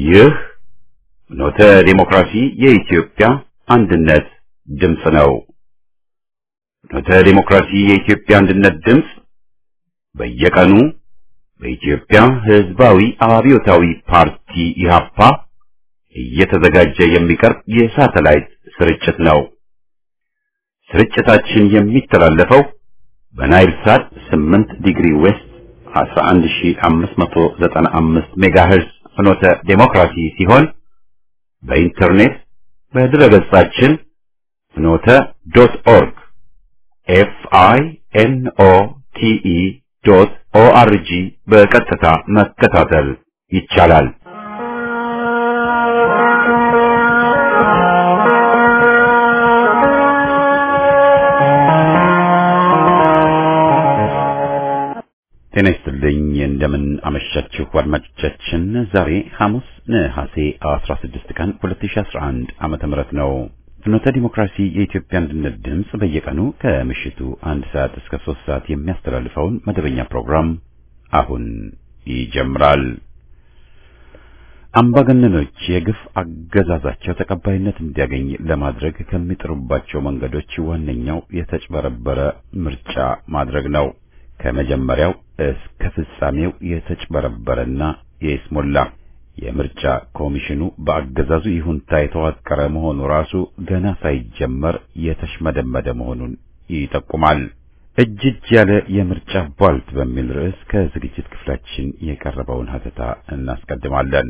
ይህ ኖተ ዴሞክራሲ የኢትዮጵያ አንድነት ድምፅ ነው። ኖተ ዴሞክራሲ የኢትዮጵያ አንድነት ድምፅ በየቀኑ በኢትዮጵያ ሕዝባዊ አብዮታዊ ፓርቲ ኢህአፓ እየተዘጋጀ የሚቀርብ የሳተላይት ስርጭት ነው። ስርጭታችን የሚተላለፈው በናይል ሳት 8 ዲግሪ ዌስት 11595 ሜጋሄርዝ ፍኖተ ዴሞክራሲ ሲሆን በኢንተርኔት በድረገጻችን ፍኖተ ዶት ኦርግ ኤፍ አይ ኤን ኦ ቲ ኢ ዶት ኦ አር ጂ በቀጥታ መከታተል ይቻላል። ጤና ይስጥልኝ። እንደምን አመሻችሁ አድማጮቻችን። ዛሬ ሐሙስ ነሐሴ 16 ቀን 2011 ዓመተ ምህረት ነው። ፍኖተ ዲሞክራሲ የኢትዮጵያ አንድነት ድምፅ በየቀኑ ከምሽቱ አንድ ሰዓት እስከ ሶስት ሰዓት የሚያስተላልፈውን መደበኛ ፕሮግራም አሁን ይጀምራል። አምባገነኖች የግፍ አገዛዛቸው ተቀባይነት እንዲያገኝ ለማድረግ ከሚጥሩባቸው መንገዶች ዋነኛው የተጭበረበረ ምርጫ ማድረግ ነው። ከመጀመሪያው እስከ ፍጻሜው የተጭበረበረና የይስሞላ የምርጫ ኮሚሽኑ በአገዛዙ ይሁንታ የተዋቀረ መሆኑ ራሱ ገና ሳይጀመር የተሽመደመደ መሆኑን ይጠቁማል። እጅ እጅ ያለ የምርጫ ቧልት በሚል ርዕስ ከዝግጅት ክፍላችን የቀረበውን ሀተታ እናስቀድማለን።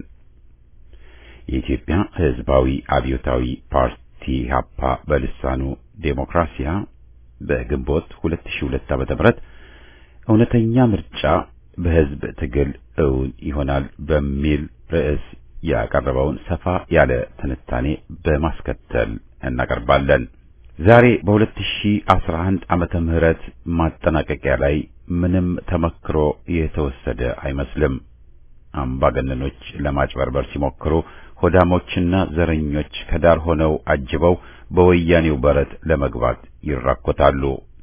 የኢትዮጵያ ሕዝባዊ አብዮታዊ ፓርቲ ሀፓ በልሳኑ ዴሞክራሲያ በግንቦት 2002 ዓ.ም እውነተኛ ምርጫ በህዝብ ትግል እውን ይሆናል በሚል ርዕስ ያቀረበውን ሰፋ ያለ ትንታኔ በማስከተል እናቀርባለን። ዛሬ በ2011 ዓመተ ምህረት ማጠናቀቂያ ላይ ምንም ተመክሮ የተወሰደ አይመስልም። አምባገነኖች ለማጭበርበር ሲሞክሩ ሆዳሞችና ዘረኞች ከዳር ሆነው አጅበው በወያኔው በረት ለመግባት ይራኮታሉ።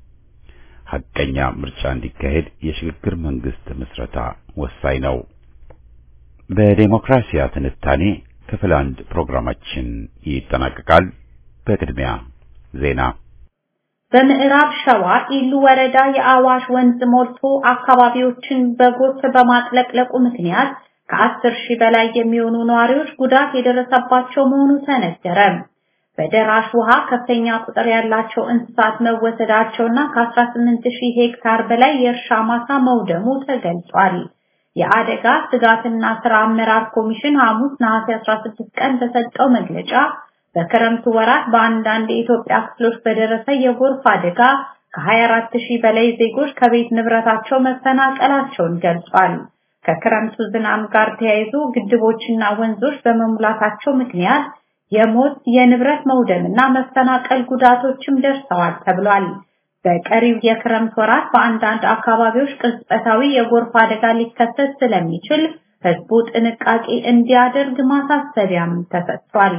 ሐቀኛ ምርጫ እንዲካሄድ የሽግግር መንግስት ምስረታ ወሳኝ ነው። በዴሞክራሲያ ትንታኔ ክፍል አንድ ፕሮግራማችን ይጠናቀቃል። በቅድሚያ ዜና። በምዕራብ ሸዋ ኢሉ ወረዳ የአዋሽ ወንዝ ሞልቶ አካባቢዎችን በጎርፍ በማጥለቅለቁ ምክንያት ከአስር ሺህ በላይ የሚሆኑ ነዋሪዎች ጉዳት የደረሰባቸው መሆኑ ተነገረ። በደራሽ ውሃ ከፍተኛ ቁጥር ያላቸው እንስሳት መወሰዳቸውና ከ18 ሺህ ሄክታር በላይ የእርሻ ማሳ መውደሙ ተገልጿል። የአደጋ ስጋትና ስራ አመራር ኮሚሽን ሐሙስ ነሐሴ 16 ቀን በሰጠው መግለጫ በክረምቱ ወራት በአንዳንድ የኢትዮጵያ ክፍሎች በደረሰ የጎርፍ አደጋ ከ24 ሺህ በላይ ዜጎች ከቤት ንብረታቸው መፈናቀላቸውን ገልጿል። ከክረምቱ ዝናብ ጋር ተያይዞ ግድቦችና ወንዞች በመሙላታቸው ምክንያት የሞት የንብረት መውደምና መፈናቀል ጉዳቶችም ደርሰዋል ተብሏል። በቀሪው የክረምት ወራት በአንዳንድ አካባቢዎች ቅጽበታዊ የጎርፍ አደጋ ሊከሰት ስለሚችል ሕዝቡ ጥንቃቄ እንዲያደርግ ማሳሰቢያም ተሰጥቷል።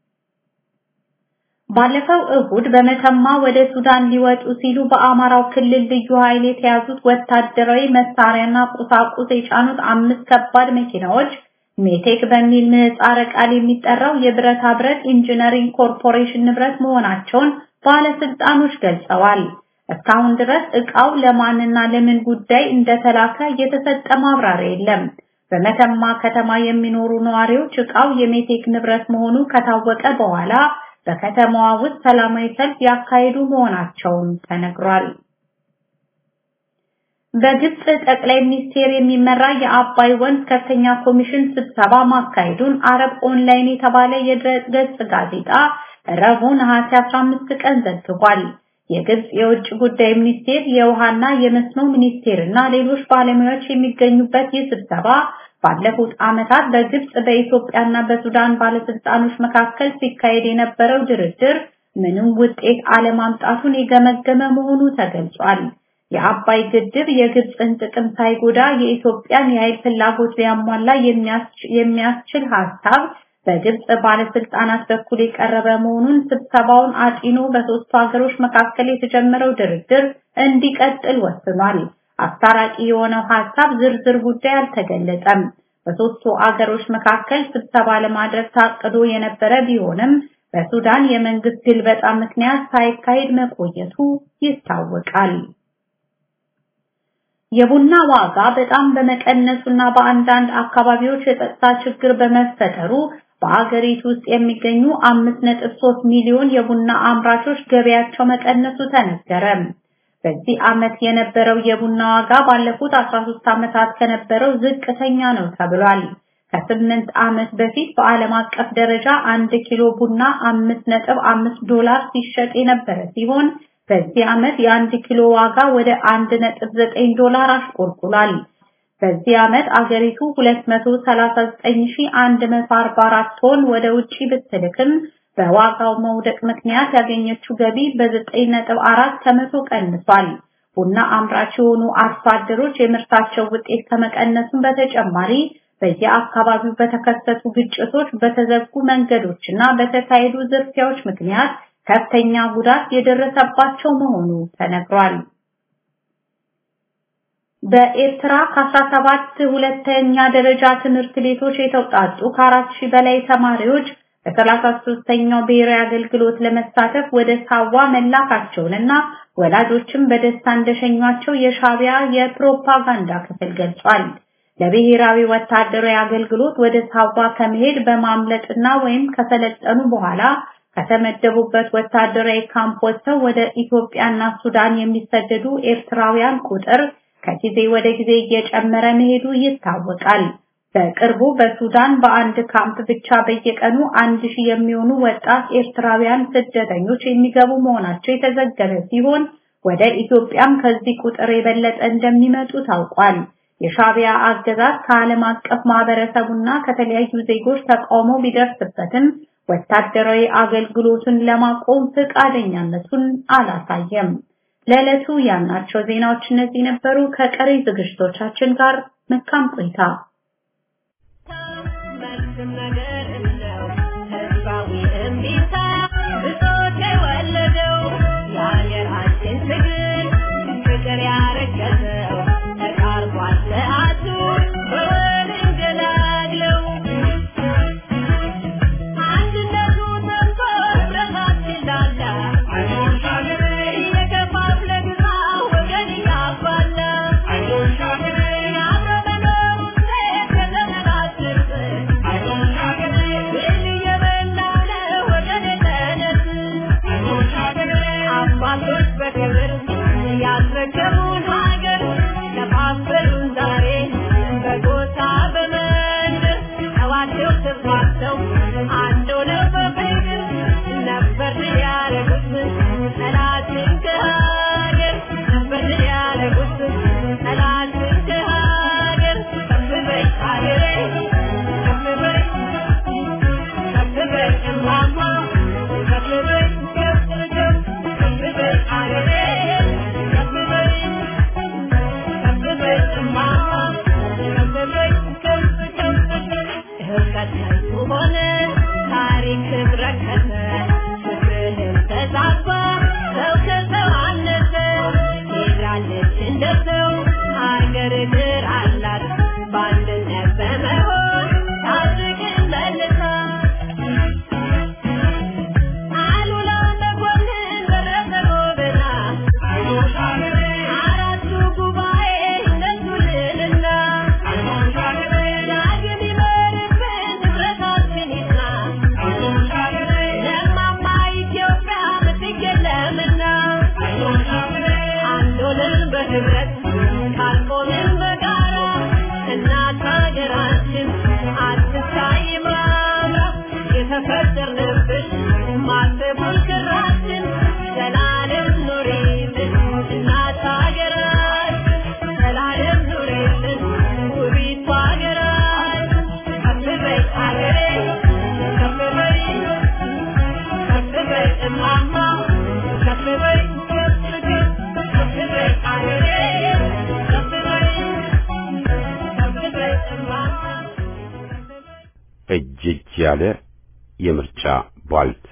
ባለፈው እሁድ በመተማ ወደ ሱዳን ሊወጡ ሲሉ በአማራው ክልል ልዩ ኃይል የተያዙት ወታደራዊ መሳሪያና ቁሳቁስ የጫኑት አምስት ከባድ መኪናዎች ሜቴክ በሚል ምህጻረ ቃል የሚጠራው የብረታ ብረት ኢንጂነሪንግ ኮርፖሬሽን ንብረት መሆናቸውን ባለስልጣኖች ገልጸዋል። እስካሁን ድረስ ዕቃው ለማንና ለምን ጉዳይ እንደተላከ የተሰጠ ማብራሪያ የለም። በመተማ ከተማ የሚኖሩ ነዋሪዎች ዕቃው የሜቴክ ንብረት መሆኑ ከታወቀ በኋላ በከተማዋ ውስጥ ሰላማዊ ሰልፍ ያካሄዱ መሆናቸውን ተነግሯል። በግብጽ ጠቅላይ ሚኒስቴር የሚመራ የአባይ ወንዝ ከፍተኛ ኮሚሽን ስብሰባ ማካሄዱን አረብ ኦንላይን የተባለ የድረገጽ ጋዜጣ ረቡዕ ነሐሴ 15 ቀን ዘግቧል። የግብጽ የውጭ ጉዳይ ሚኒስቴር፣ የውሃና የመስኖ ሚኒስቴር እና ሌሎች ባለሙያዎች የሚገኙበት ይህ ስብሰባ ባለፉት ዓመታት በግብጽ በኢትዮጵያና በሱዳን ባለስልጣኖች መካከል ሲካሄድ የነበረው ድርድር ምንም ውጤት አለማምጣቱን የገመገመ መሆኑ ተገልጿል። የአባይ ግድብ የግብፅን ጥቅም ሳይጎዳ የኢትዮጵያን የኃይል ፍላጎት ሊያሟላ የሚያስችል ሀሳብ በግብጽ ባለስልጣናት በኩል የቀረበ መሆኑን ስብሰባውን አጢኖ በሶስቱ ሀገሮች መካከል የተጀመረው ድርድር እንዲቀጥል ወስኗል። አስታራቂ የሆነው ሀሳብ ዝርዝር ጉዳይ አልተገለጸም። በሶስቱ አገሮች መካከል ስብሰባ ለማድረግ ታቅዶ የነበረ ቢሆንም በሱዳን የመንግስት ግልበጣ ምክንያት ሳይካሄድ መቆየቱ ይታወቃል። የቡና ዋጋ በጣም በመቀነሱና በአንዳንድ አካባቢዎች የጸጥታ ችግር በመፈጠሩ በአገሪቱ ውስጥ የሚገኙ 5.3 ሚሊዮን የቡና አምራቾች ገበያቸው መቀነሱ ተነገረ። በዚህ ዓመት የነበረው የቡና ዋጋ ባለፉት 13 ዓመታት ከነበረው ዝቅተኛ ነው ተብሏል። ከስምንት ዓመት በፊት በዓለም አቀፍ ደረጃ አንድ ኪሎ ቡና 5.5 ዶላር ሲሸጥ የነበረ ሲሆን በዚህ ዓመት የአንድ ኪሎ ዋጋ ወደ 1.9 ዶላር አሽቆልቁሏል። በዚህ ዓመት አገሪቱ 239144 ቶን ወደ ውጪ ብትልክም በዋጋው መውደቅ ምክንያት ያገኘችው ገቢ በ9.4 ከመቶ ቀንሷል። ቡና አምራች የሆኑ አርሶ አደሮች የምርታቸው ውጤት ከመቀነሱም በተጨማሪ በየአካባቢው በተከሰቱ ግጭቶች፣ በተዘጉ መንገዶችና በተካሄዱ ዝርፊያዎች ምክንያት ከፍተኛ ጉዳት የደረሰባቸው መሆኑ ተነግሯል። በኤርትራ ከ17 ሁለተኛ ደረጃ ትምህርት ቤቶች የተውጣጡ ከአራት ሺህ በላይ ተማሪዎች በ33ኛው ብሔራዊ አገልግሎት ለመሳተፍ ወደ ሳዋ መላካቸውንና ወላጆችም በደስታ እንደሸኟቸው የሻቢያ የፕሮፓጋንዳ ክፍል ገልጿል። ለብሔራዊ ወታደራዊ አገልግሎት ወደ ሳዋ ከመሄድ በማምለጥና ወይም ከሰለጠኑ በኋላ ከተመደቡበት ወታደራዊ ካምፕ ወጥተው ወደ ኢትዮጵያና ሱዳን የሚሰደዱ ኤርትራውያን ቁጥር ከጊዜ ወደ ጊዜ እየጨመረ መሄዱ ይታወቃል። በቅርቡ በሱዳን በአንድ ካምፕ ብቻ በየቀኑ አንድ ሺህ የሚሆኑ ወጣት ኤርትራውያን ስደተኞች የሚገቡ መሆናቸው የተዘገበ ሲሆን ወደ ኢትዮጵያም ከዚህ ቁጥር የበለጠ እንደሚመጡ ታውቋል። የሻቢያ አገዛዝ ከዓለም አቀፍ ማህበረሰቡና ከተለያዩ ዜጎች ተቃውሞ ቢደርስበትም ወታደራዊ አገልግሎቱን ለማቆም ፈቃደኛነቱን አላሳየም። ለዕለቱ ያልናቸው ዜናዎች እነዚህ ነበሩ። ከቀሪ ዝግጅቶቻችን ጋር መልካም ቆይታ። ፍቅር ያረገዘው ተቃርቧል ሰዓቱ በወል እንገላግለው አንድነቱ ተንቆ ረሳት ይላላ እየከፋፍለ ግዛ ወገን እያባላ የአብሮ መኖር ውጤት ከተመራጭርት ብል እየበላ ነው ወገን ተነስ አባቶች በክብር ያስረከቡን ሀገር ለፋፈሉን ዛሬ በጎሳ በመንደር ተዋደው ተስማምተው አንድ ሆነው በፍቅር ነበር ያረጉት ጠላትን ከሀገር ነበር ያረጉት ጠላትን ከሀገር ከፍ በይ ሀገሬ ከፍ በይ ከፍ በይ እማማ ከፍ በይ ከፍ ከፍ ከፍ በይ ሀገሬ ከፍ በይ ከፍ በይ እማማ ከፍ በይ ከፍ ከፍ ህብረት ከንቱ ሆነ ታሪክ ረከሰ ፍትህም ተዛባ ሰው ከሰው አነሰ ሄዳለች እንደ ሰው ሀገር እግር አላት በአንድነት በመሆን ታድግን መልሳ አሉላ መኮንን ደረሰ ጎበና አራቱ ጉባኤ እነሱ ልዕልና ዳግም ይመርብን ንብረታችን ይጽና ለማማ ኢትዮጵያ ምትክ የለምና አንድ ሆነን በህብረት ካልቆምን በጋራ እናት ሀገራችን አትታይ ማምራ የተፈጠርንብሽ ማሰቡን ክራችን ዘላለም ኑሪልን እናት ሀገራችን ዘላለም ኑሪልን ውቢቷ ሀገራችን ከፍ በይ ሀገሬ ከፍ በይ ከፍ በይ እማማ ከፍ በይ ከፍ ከፍ ከፍ በይ ሀገሬ ከፍ በይ ከፍ በይ እማማ እጅ እጅ ያለ የምርጫ ቧልት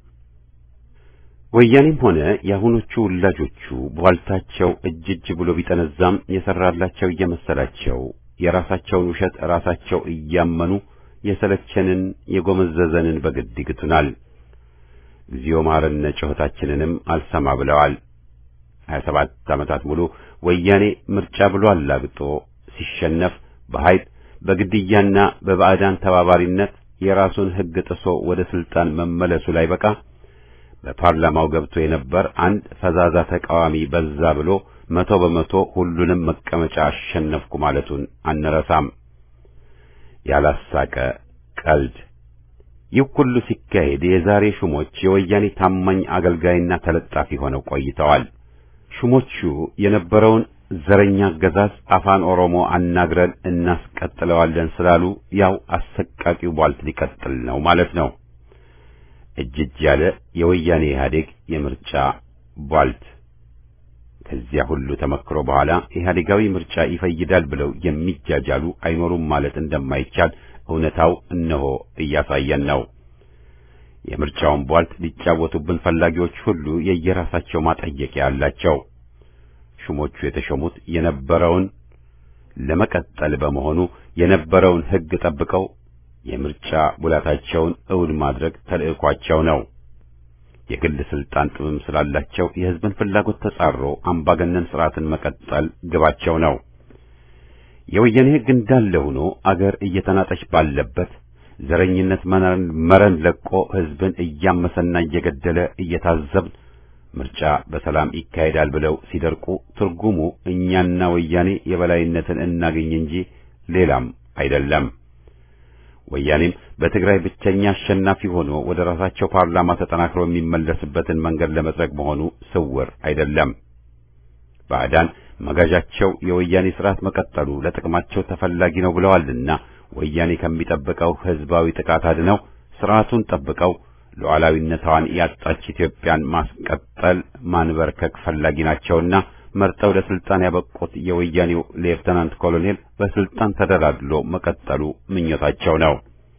ወያኔም ሆነ የአሁኖቹ ወላጆቹ ቧልታቸው እጅ እጅ ብሎ ቢጠነዛም የሰራላቸው እየመሰላቸው የራሳቸውን ውሸት ራሳቸው እያመኑ የሰለቸንን የጎመዘዘንን በግድ ይግቱናል። እግዚኦ መሐረነ ጩኸታችንንም አልሰማ ብለዋል። ሀያ ሰባት ዓመታት ሙሉ ወያኔ ምርጫ ብሎ አላግጦ ሲሸነፍ በኃይል በግድያና በባዕዳን ተባባሪነት የራሱን ሕግ ጥሶ ወደ ስልጣን መመለሱ ላይ በቃ በፓርላማው ገብቶ የነበር አንድ ፈዛዛ ተቃዋሚ በዛ ብሎ መቶ በመቶ ሁሉንም መቀመጫ አሸነፍኩ ማለቱን አንረሳም። ያላሳቀ ቀልድ። ይህ ሁሉ ሲካሄድ የዛሬ ሹሞች የወያኔ ታማኝ አገልጋይና ተለጣፊ ሆነው ቆይተዋል። ሹሞቹ የነበረውን ዘረኛ አገዛዝ አፋን ኦሮሞ አናግረን እናስቀጥለዋለን ስላሉ ያው አሰቃቂው ቧልት ሊቀጥል ነው ማለት ነው። እጅ እጅ ያለ የወያኔ ኢህአዴግ የምርጫ ቧልት። ከዚያ ሁሉ ተመክሮ በኋላ ኢህአዴጋዊ ምርጫ ይፈይዳል ብለው የሚጃጃሉ አይኖሩም ማለት እንደማይቻል እውነታው እነሆ እያሳየን ነው። የምርጫውን ቧልት ሊጫወቱብን ፈላጊዎች ሁሉ የየራሳቸው ማጠየቂያ አላቸው። ሹሞቹ የተሾሙት የነበረውን ለመቀጠል በመሆኑ የነበረውን ሕግ ጠብቀው የምርጫ ቡላታቸውን እውን ማድረግ ተልዕኳቸው ነው። የግል ስልጣን ጥምም ስላላቸው የሕዝብን ፍላጎት ተጻሮ አምባገነን ስርዓትን መቀጠል ግባቸው ነው። የወያኔ ሕግ እንዳለ ሆኖ አገር እየተናጠች ባለበት ዘረኝነት መረን ለቆ ሕዝብን እያመሰና እየገደለ እየታዘብን ምርጫ በሰላም ይካሄዳል ብለው ሲደርቁ ትርጉሙ እኛና ወያኔ የበላይነትን እናገኝ እንጂ ሌላም አይደለም። ወያኔም በትግራይ ብቸኛ አሸናፊ ሆኖ ወደ ራሳቸው ፓርላማ ተጠናክሮ የሚመለስበትን መንገድ ለመጥረግ መሆኑ ስውር አይደለም። ባዕዳን መጋዣቸው የወያኔ ስርዓት መቀጠሉ ለጥቅማቸው ተፈላጊ ነው ብለዋልና ወያኔ ከሚጠብቀው ህዝባዊ ጥቃት አድነው ስርዓቱን ጠብቀው ሉዓላዊነቷን ያጣች ኢትዮጵያን ማስቀጠል ማንበርከክ ፈላጊ ናቸውና መርጠው ለስልጣን ያበቁት የወያኔው ሌፍተናንት ኮሎኔል በስልጣን ተደላድሎ መቀጠሉ ምኞታቸው ነው።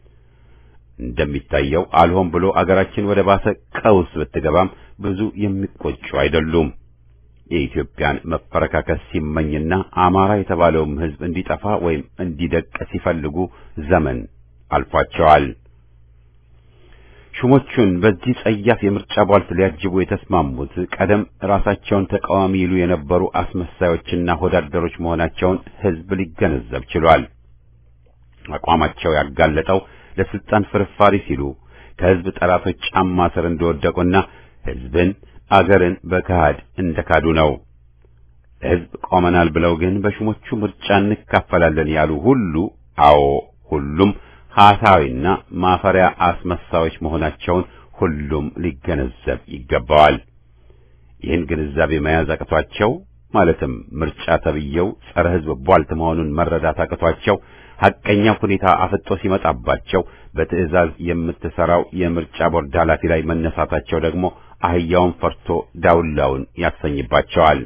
እንደሚታየው አልሆን ብሎ አገራችን ወደ ባሰ ቀውስ ብትገባም ብዙ የሚቆጩ አይደሉም። የኢትዮጵያን መፈረካከስ ሲመኝና አማራ የተባለውም ህዝብ እንዲጠፋ ወይም እንዲደቅ ሲፈልጉ ዘመን አልፏቸዋል። ሹሞቹን በዚህ ጸያፍ የምርጫ ቧልት ሊያጅቡ የተስማሙት ቀደም ራሳቸውን ተቃዋሚ ይሉ የነበሩ አስመሳዮችና ሆዳደሮች መሆናቸውን ህዝብ ሊገነዘብ ችሏል። አቋማቸው ያጋለጠው ለስልጣን ፍርፋሪ ሲሉ ከህዝብ ጠላቶች ጫማ ስር እንደወደቁና ህዝብን አገርን በካሃድ እንደካዱ ነው። ለህዝብ ቆመናል ብለው ግን በሹሞቹ ምርጫ እንካፈላለን ያሉ ሁሉ አዎ ሁሉም ሐሳዊና ማፈሪያ አስመሳዮች መሆናቸውን ሁሉም ሊገነዘብ ይገባዋል። ይህን ግንዛቤ መያዝ አቅቷቸው ማለትም ምርጫ ተብየው ጸረ ህዝብ ቧልት መሆኑን መረዳት አቅቷቸው ሐቀኛ ሁኔታ አፍጦ ሲመጣባቸው በትዕዛዝ የምትሰራው የምርጫ ቦርድ ኃላፊ ላይ መነሳታቸው ደግሞ አህያውን ፈርቶ ዳውላውን ያሰኝባቸዋል።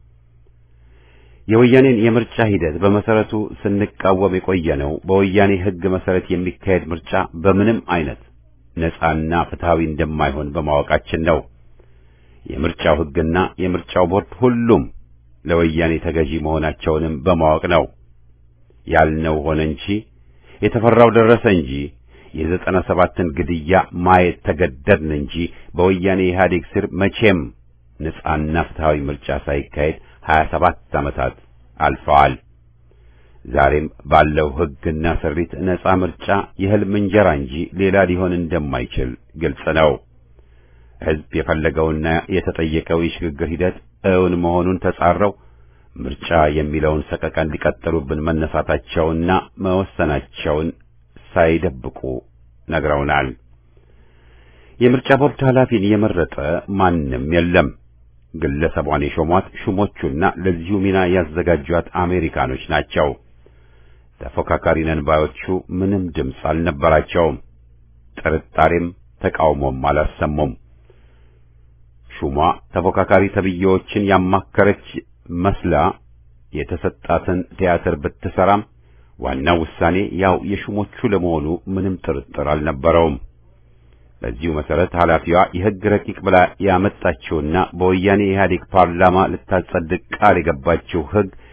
የወያኔን የምርጫ ሂደት በመሰረቱ ስንቃወም የቆየነው በወያኔ ህግ መሰረት የሚካሄድ ምርጫ በምንም አይነት ነጻና ፍትሃዊ እንደማይሆን በማወቃችን ነው። የምርጫው ህግና የምርጫው ቦርድ ሁሉም ለወያኔ ተገዢ መሆናቸውንም በማወቅ ነው። ያልነው ሆነ እንጂ የተፈራው ደረሰ እንጂ የዘጠና ሰባትን ግድያ ማየት ተገደድን እንጂ በወያኔ ኢህአዴግ ስር መቼም ነጻና ፍትሃዊ ምርጫ ሳይካሄድ ሀያ ሰባት ዓመታት አልፈዋል። ዛሬም ባለው ህግና ስሪት ነጻ ምርጫ የህልም እንጀራ እንጂ ሌላ ሊሆን እንደማይችል ግልጽ ነው። ህዝብ የፈለገውና የተጠየቀው የሽግግር ሂደት እውን መሆኑን ተጻረው ምርጫ የሚለውን ሰቀቀን ሊቀጥሉብን መነሳታቸውና መወሰናቸውን ሳይደብቁ ነግረውናል። የምርጫ ቦርድ ኃላፊን የመረጠ ማንም የለም። ግለሰቧን የሾሟት ሹሞቹና ለዚሁ ሚና ያዘጋጇት አሜሪካኖች ናቸው። ተፎካካሪ ነን ባዮቹ ምንም ድምፅ አልነበራቸውም። ጥርጣሬም ተቃውሞም አላሰሙም። ሹሟ ተፎካካሪ ተብዬዎችን ያማከረች መስላ የተሰጣትን ቲያትር ብትሰራም ዋናው ውሳኔ ያው የሹሞቹ ለመሆኑ ምንም ጥርጥር አልነበረውም። በዚሁ መሰረት ኃላፊዋ የሕግ ረቂቅ ብላ ያመጣችውና በወያኔ ኢህአዴግ ፓርላማ ልታጸድቅ ቃል የገባችው ሕግ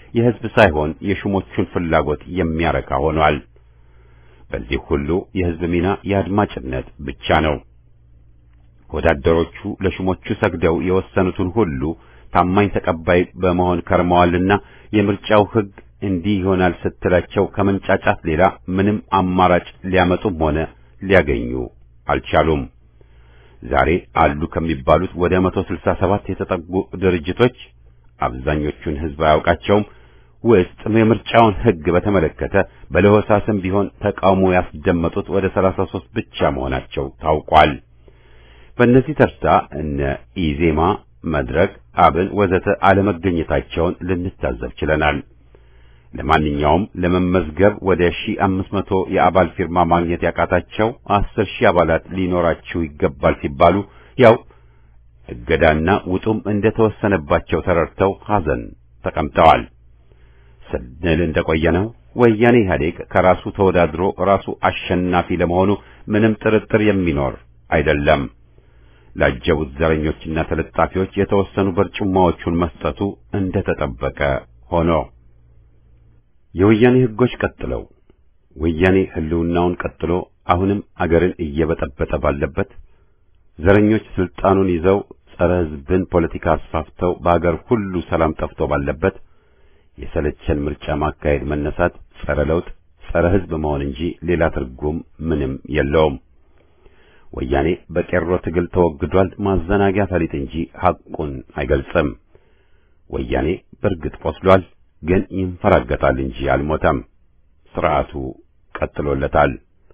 የሕዝብ ሳይሆን የሹሞቹን ፍላጎት የሚያረካ ሆኗል። በዚህ ሁሉ የሕዝብ ሚና የአድማጭነት ብቻ ነው። ወዳደሮቹ ለሹሞቹ ሰግደው የወሰኑትን ሁሉ ታማኝ ተቀባይ በመሆን ከርመዋልና የምርጫው ሕግ እንዲህ ይሆናል ስትላቸው ከመንጫጫት ሌላ ምንም አማራጭ ሊያመጡም ሆነ ሊያገኙ አልቻሉም። ዛሬ አሉ ከሚባሉት ወደ 167 የተጠጉ ድርጅቶች አብዛኞቹን ሕዝብ አያውቃቸውም ውስጥ የምርጫውን ሕግ በተመለከተ በለሆሳስም ቢሆን ተቃውሞ ያስደመጡት ወደ 33 ብቻ መሆናቸው ታውቋል። በእነዚህ ተርታ እነ ኢዜማ፣ መድረክ፣ አብን ወዘተ አለመገኘታቸውን ልንታዘብ ችለናል። ለማንኛውም ለመመዝገብ ወደ 1500 የአባል ፊርማ ማግኘት ያቃታቸው 10 ሺህ አባላት ሊኖራችሁ ይገባል ሲባሉ ያው እገዳና ውጡም እንደተወሰነባቸው ተረድተው ሐዘን ተቀምጠዋል። ስንል እንደቆየነው ወያኔ ኢህአዴግ ከራሱ ተወዳድሮ ራሱ አሸናፊ ለመሆኑ ምንም ጥርጥር የሚኖር አይደለም። ላጀቡት ዘረኞችና ተለጣፊዎች የተወሰኑ በርጩማዎቹን መስጠቱ እንደተጠበቀ ሆኖ የወያኔ ሕጎች ቀጥለው ወያኔ ህልውናውን ቀጥሎ አሁንም አገርን እየበጠበጠ ባለበት ዘረኞች ስልጣኑን ይዘው ጸረ ሕዝብን ፖለቲካ አስፋፍተው በአገር ሁሉ ሰላም ጠፍቶ ባለበት የሰለቸን ምርጫ ማካሄድ መነሳት ጸረ ለውጥ፣ ጸረ ሕዝብ መሆን እንጂ ሌላ ትርጉም ምንም የለውም። ወያኔ በቄሮ ትግል ተወግዷል ማዘናጊያ ፈሊጥ እንጂ ሐቁን አይገልጽም። ወያኔ በእርግጥ ቆስሏል፣ ግን ይንፈራገጣል እንጂ አልሞተም። ስርዓቱ ቀጥሎለታል።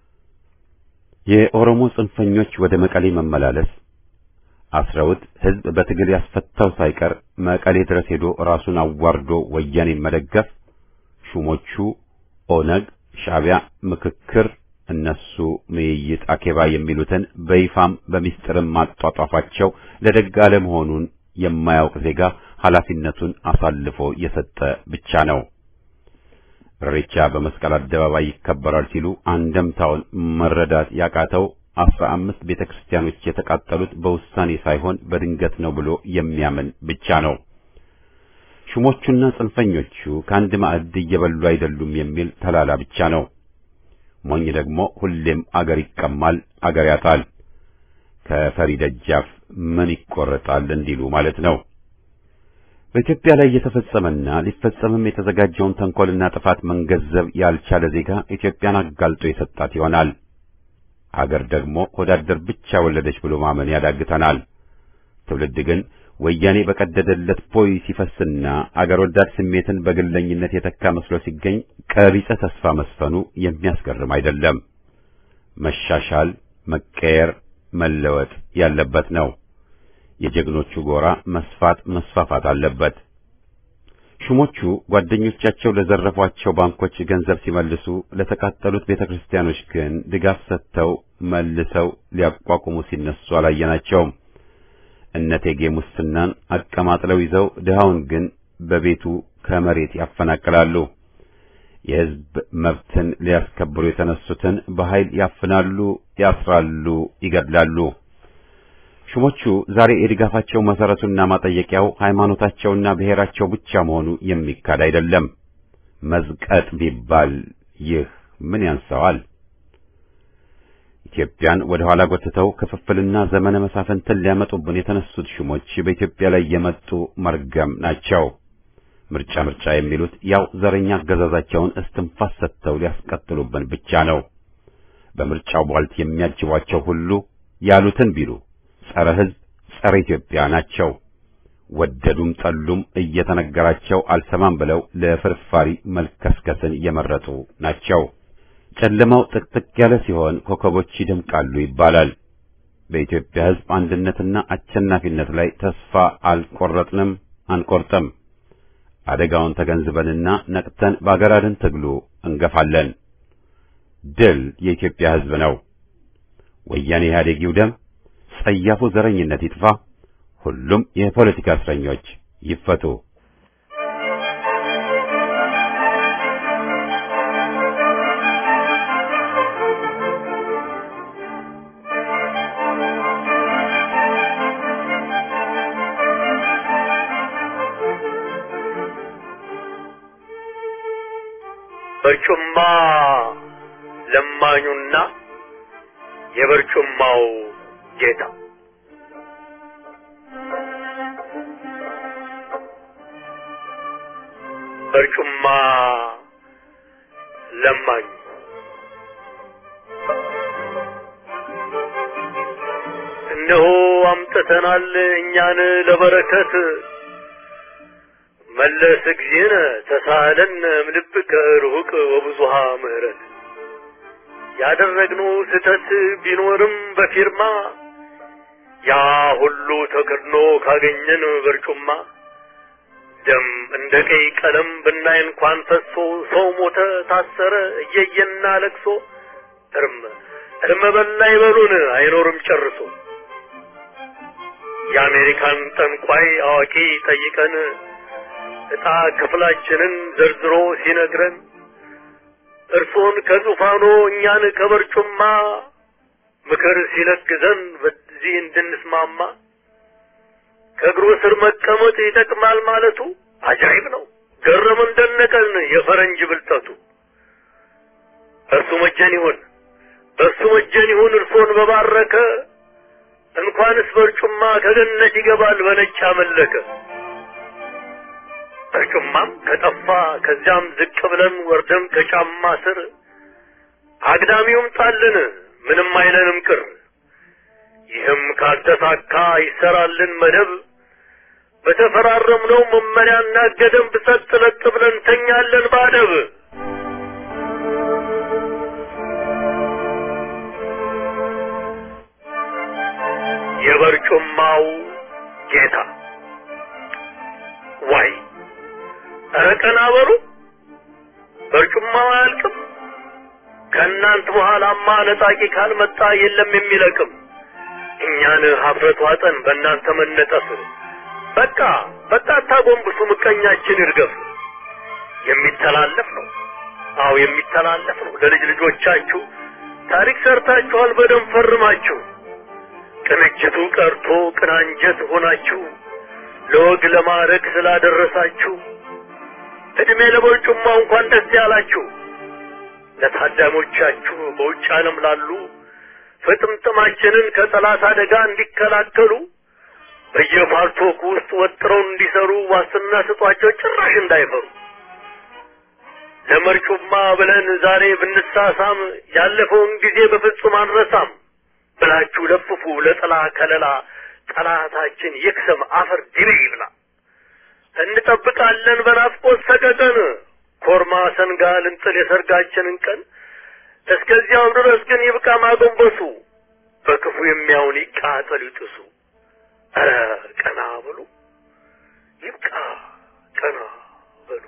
የኦሮሞ ጽንፈኞች ወደ መቀሌ መመላለስ አስረውት ሕዝብ በትግል ያስፈታው ሳይቀር መቀሌ ድረስ ሄዶ ራሱን አዋርዶ ወያኔን መደገፍ ሹሞቹ ኦነግ፣ ሻዕቢያ፣ ምክክር እነሱ ምይይጥ አኬባ የሚሉትን በይፋም በሚስጥርም ማጧጧፋቸው ለደግ አለመሆኑን የማያውቅ ዜጋ ኃላፊነቱን አሳልፎ የሰጠ ብቻ ነው። ኢሬቻ በመስቀል አደባባይ ይከበራል ሲሉ አንደምታውን መረዳት ያቃተው አስራ አምስት ቤተ ክርስቲያኖች የተቃጠሉት በውሳኔ ሳይሆን በድንገት ነው ብሎ የሚያምን ብቻ ነው። ሹሞቹና ጽንፈኞቹ ከአንድ ማዕድ እየበሉ አይደሉም የሚል ተላላ ብቻ ነው። ሞኝ ደግሞ ሁሌም አገር ይቀማል፣ አገር ያጣል። ከፈሪ ደጃፍ ምን ይቆረጣል እንዲሉ ማለት ነው። በኢትዮጵያ ላይ የተፈጸመና ሊፈጸምም የተዘጋጀውን ተንኮልና ጥፋት መንገዘብ ያልቻለ ዜጋ ኢትዮጵያን አጋልጦ የሰጣት ይሆናል። አገር ደግሞ ወዳደር ብቻ ወለደች ብሎ ማመን ያዳግተናል። ትውልድ ግን ወያኔ በቀደደለት ቦይ ሲፈስና አገር ወዳድ ስሜትን በግለኝነት የተካ መስሎ ሲገኝ ቀቢጸ ተስፋ መስፈኑ የሚያስገርም አይደለም። መሻሻል፣ መቀየር፣ መለወጥ ያለበት ነው። የጀግኖቹ ጎራ መስፋት መስፋፋት አለበት። ሹሞቹ ጓደኞቻቸው ለዘረፏቸው ባንኮች ገንዘብ ሲመልሱ ለተቃጠሉት ቤተክርስቲያኖች ግን ድጋፍ ሰጥተው መልሰው ሊያቋቁሙ ሲነሱ አላየናቸውም። እነቴጌ ሙስናን አቀማጥለው ይዘው ድሃውን ግን በቤቱ ከመሬት ያፈናቅላሉ። የሕዝብ መብትን ሊያስከብሩ የተነሱትን በኃይል ያፍናሉ፣ ያስራሉ፣ ይገድላሉ። ሹሞቹ ዛሬ የድጋፋቸው መሰረቱና ማጠየቂያው ሃይማኖታቸውና ብሔራቸው ብቻ መሆኑ የሚካድ አይደለም። መዝቀጥ ቢባል ይህ ምን ያንሰዋል? ኢትዮጵያን ወደ ኋላ ጎትተው ክፍፍልና ዘመነ መሳፍንትን ሊያመጡብን የተነሱት ሹሞች በኢትዮጵያ ላይ የመጡ መርገም ናቸው። ምርጫ ምርጫ የሚሉት ያው ዘረኛ አገዛዛቸውን እስትንፋስ ሰጥተው ሊያስቀጥሉብን ብቻ ነው። በምርጫው ቧልት የሚያጅቧቸው ሁሉ ያሉትን ቢሉ ጸረ ሕዝብ፣ ጸረ ኢትዮጵያ ናቸው። ወደዱም ጠሉም እየተነገራቸው አልሰማም ብለው ለፍርፋሪ መልከስከስን የመረጡ ናቸው። ጨለማው ጥቅጥቅ ያለ ሲሆን ኮከቦች ይደምቃሉ ይባላል። በኢትዮጵያ ሕዝብ አንድነትና አሸናፊነት ላይ ተስፋ አልቆረጥንም፣ አንቆርጥም። አደጋውን ተገንዝበንና ነቅተን በአገር አድን ትግሉ እንገፋለን። ድል የኢትዮጵያ ሕዝብ ነው። ወያኔ ኢህአዴግ ይውደም። ጸያፉ ዘረኝነት ይጥፋ። ሁሉም የፖለቲካ እስረኞች ይፈቱ። በርጩማ ለማኙና የበርጩማው ጌታ በርጩማ ለማኙ እነሆ አምጥተናል እኛን ለበረከት መለስ እግዚእነ ተሳለን እምልብከ ርሁቅ ወብዙሃ ምህረት ያደረግነው ስህተት ቢኖርም በፊርማ ያ ሁሉ ተከድኖ ካገኘን በርጩማ ደም እንደ ቀይ ቀለም ብናይ እንኳን ፈሶ ሰው ሞተ ታሰረ እየየና ለቅሶ እርም እርም በላ ይበሉን አይኖርም ጨርሶ የአሜሪካን ጠንቋይ አዋቂ ጠይቀን ዕጣ ክፍላችንን ዘርዝሮ ሲነግረን እርሶን ከዙፋኖ እኛን ከበርጩማ ምክር ሲለግዘን በዚህ እንድንስማማ ከእግሩ ስር መቀመጥ ይጠቅማል ማለቱ አጃይብ ነው። ገረመን ደነቀን የፈረንጅ ብልጠቱ። እርሱ መጀን ይሁን በእርሱ መጀን ይሁን እርሶን በባረከ እንኳንስ በርጩማ ከገነት ይገባል በነጭ አመለከ። በርጩማም ከጠፋ ከዚያም ዝቅ ብለን ወርደን ከጫማ ስር አግዳሚውም ጣልን ምንም አይለንም ቅር። ይህም ካልተሳካ ይሰራልን መደብ በተፈራረምነው መመሪያና ገደብ ሰጥ ለጥ ብለን ተኛለን ባደብ። የበርጩማው ጌታ ዋይ ኧረ ቀና በሉ በርጩማው አያልቅም። ከእናንት በኋላማ ነጣቂ ካልመጣ የለም የሚለቅም። እኛን ሀፍረት ዋጠን በእናንተ መነጠፍ። በቃ በቃ አታጎንብሱ፣ ምቀኛችን ይርገፍ። የሚተላለፍ ነው፣ አዎ የሚተላለፍ ነው። ለልጅ ልጆቻችሁ ታሪክ ሰርታችኋል በደም ፈርማችሁ። ቅንጅቱ ቀርቶ ቅናንጀት ሆናችሁ ለወግ ለማዕረግ ስላደረሳችሁ እድሜ ለበርጩማ እንኳን ደስ ያላችሁ። ለታዳሞቻችሁ በውጭ ዓለም ላሉ ፍጥምጥማችንን ከጠላት አደጋ እንዲከላከሉ በየፓርቶክ ውስጥ ወጥረው እንዲሰሩ ዋስትና ስጧቸው፣ ጭራሽ እንዳይፈሩ። ለመርጩማ ብለን ዛሬ ብንሳሳም ያለፈውን ጊዜ በፍጹም አንረሳም ብላችሁ ለፍፉ ለጥላ ከለላ ጠላታችን ይክሰም አፈር ድቤ ይብላ። እንጠብቃለን በናፍቆት ሰቀቀን ኮርማ ሰንጋ ልንጥል የሰርጋችንን ቀን። እስከዚያው ድረስ ግን ይብቃ ማጎንበሱ፣ በክፉ የሚያውን ይቃጠል ይጥሱ። ኧረ ቀና በሉ ይብቃ ቀና በሉ።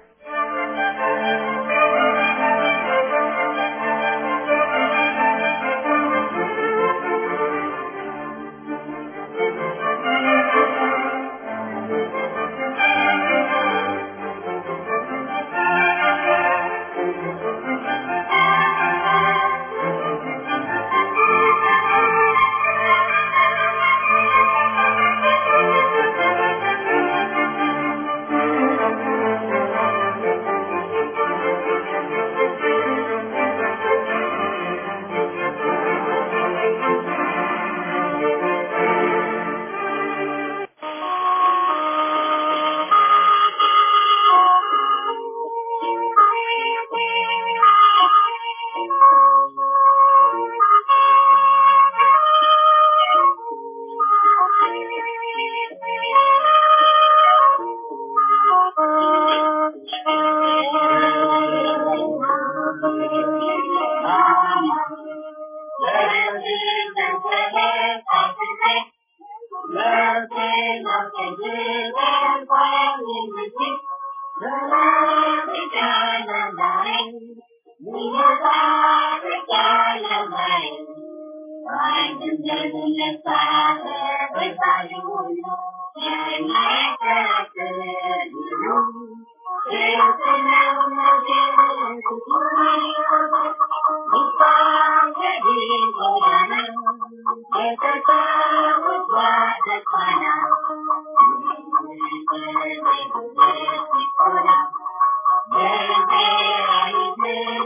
Thank you.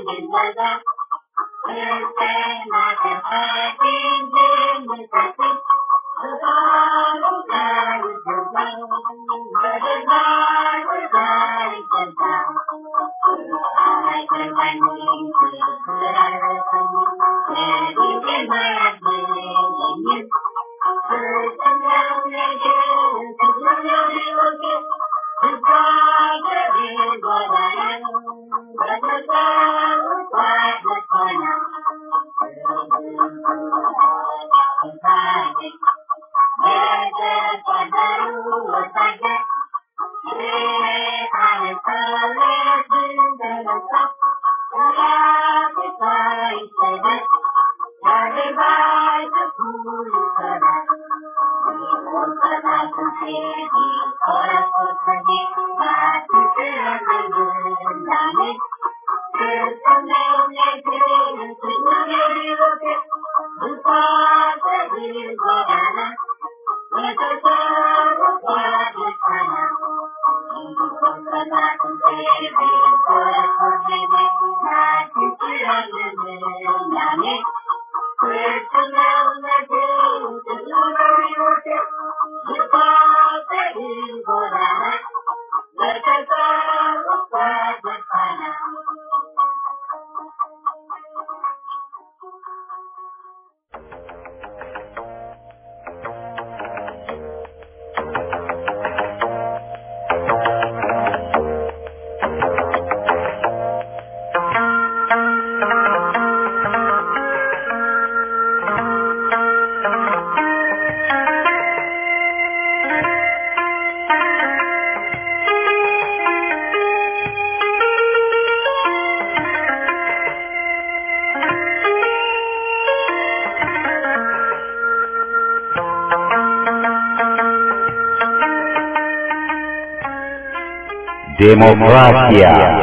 ዴሞክራሲያ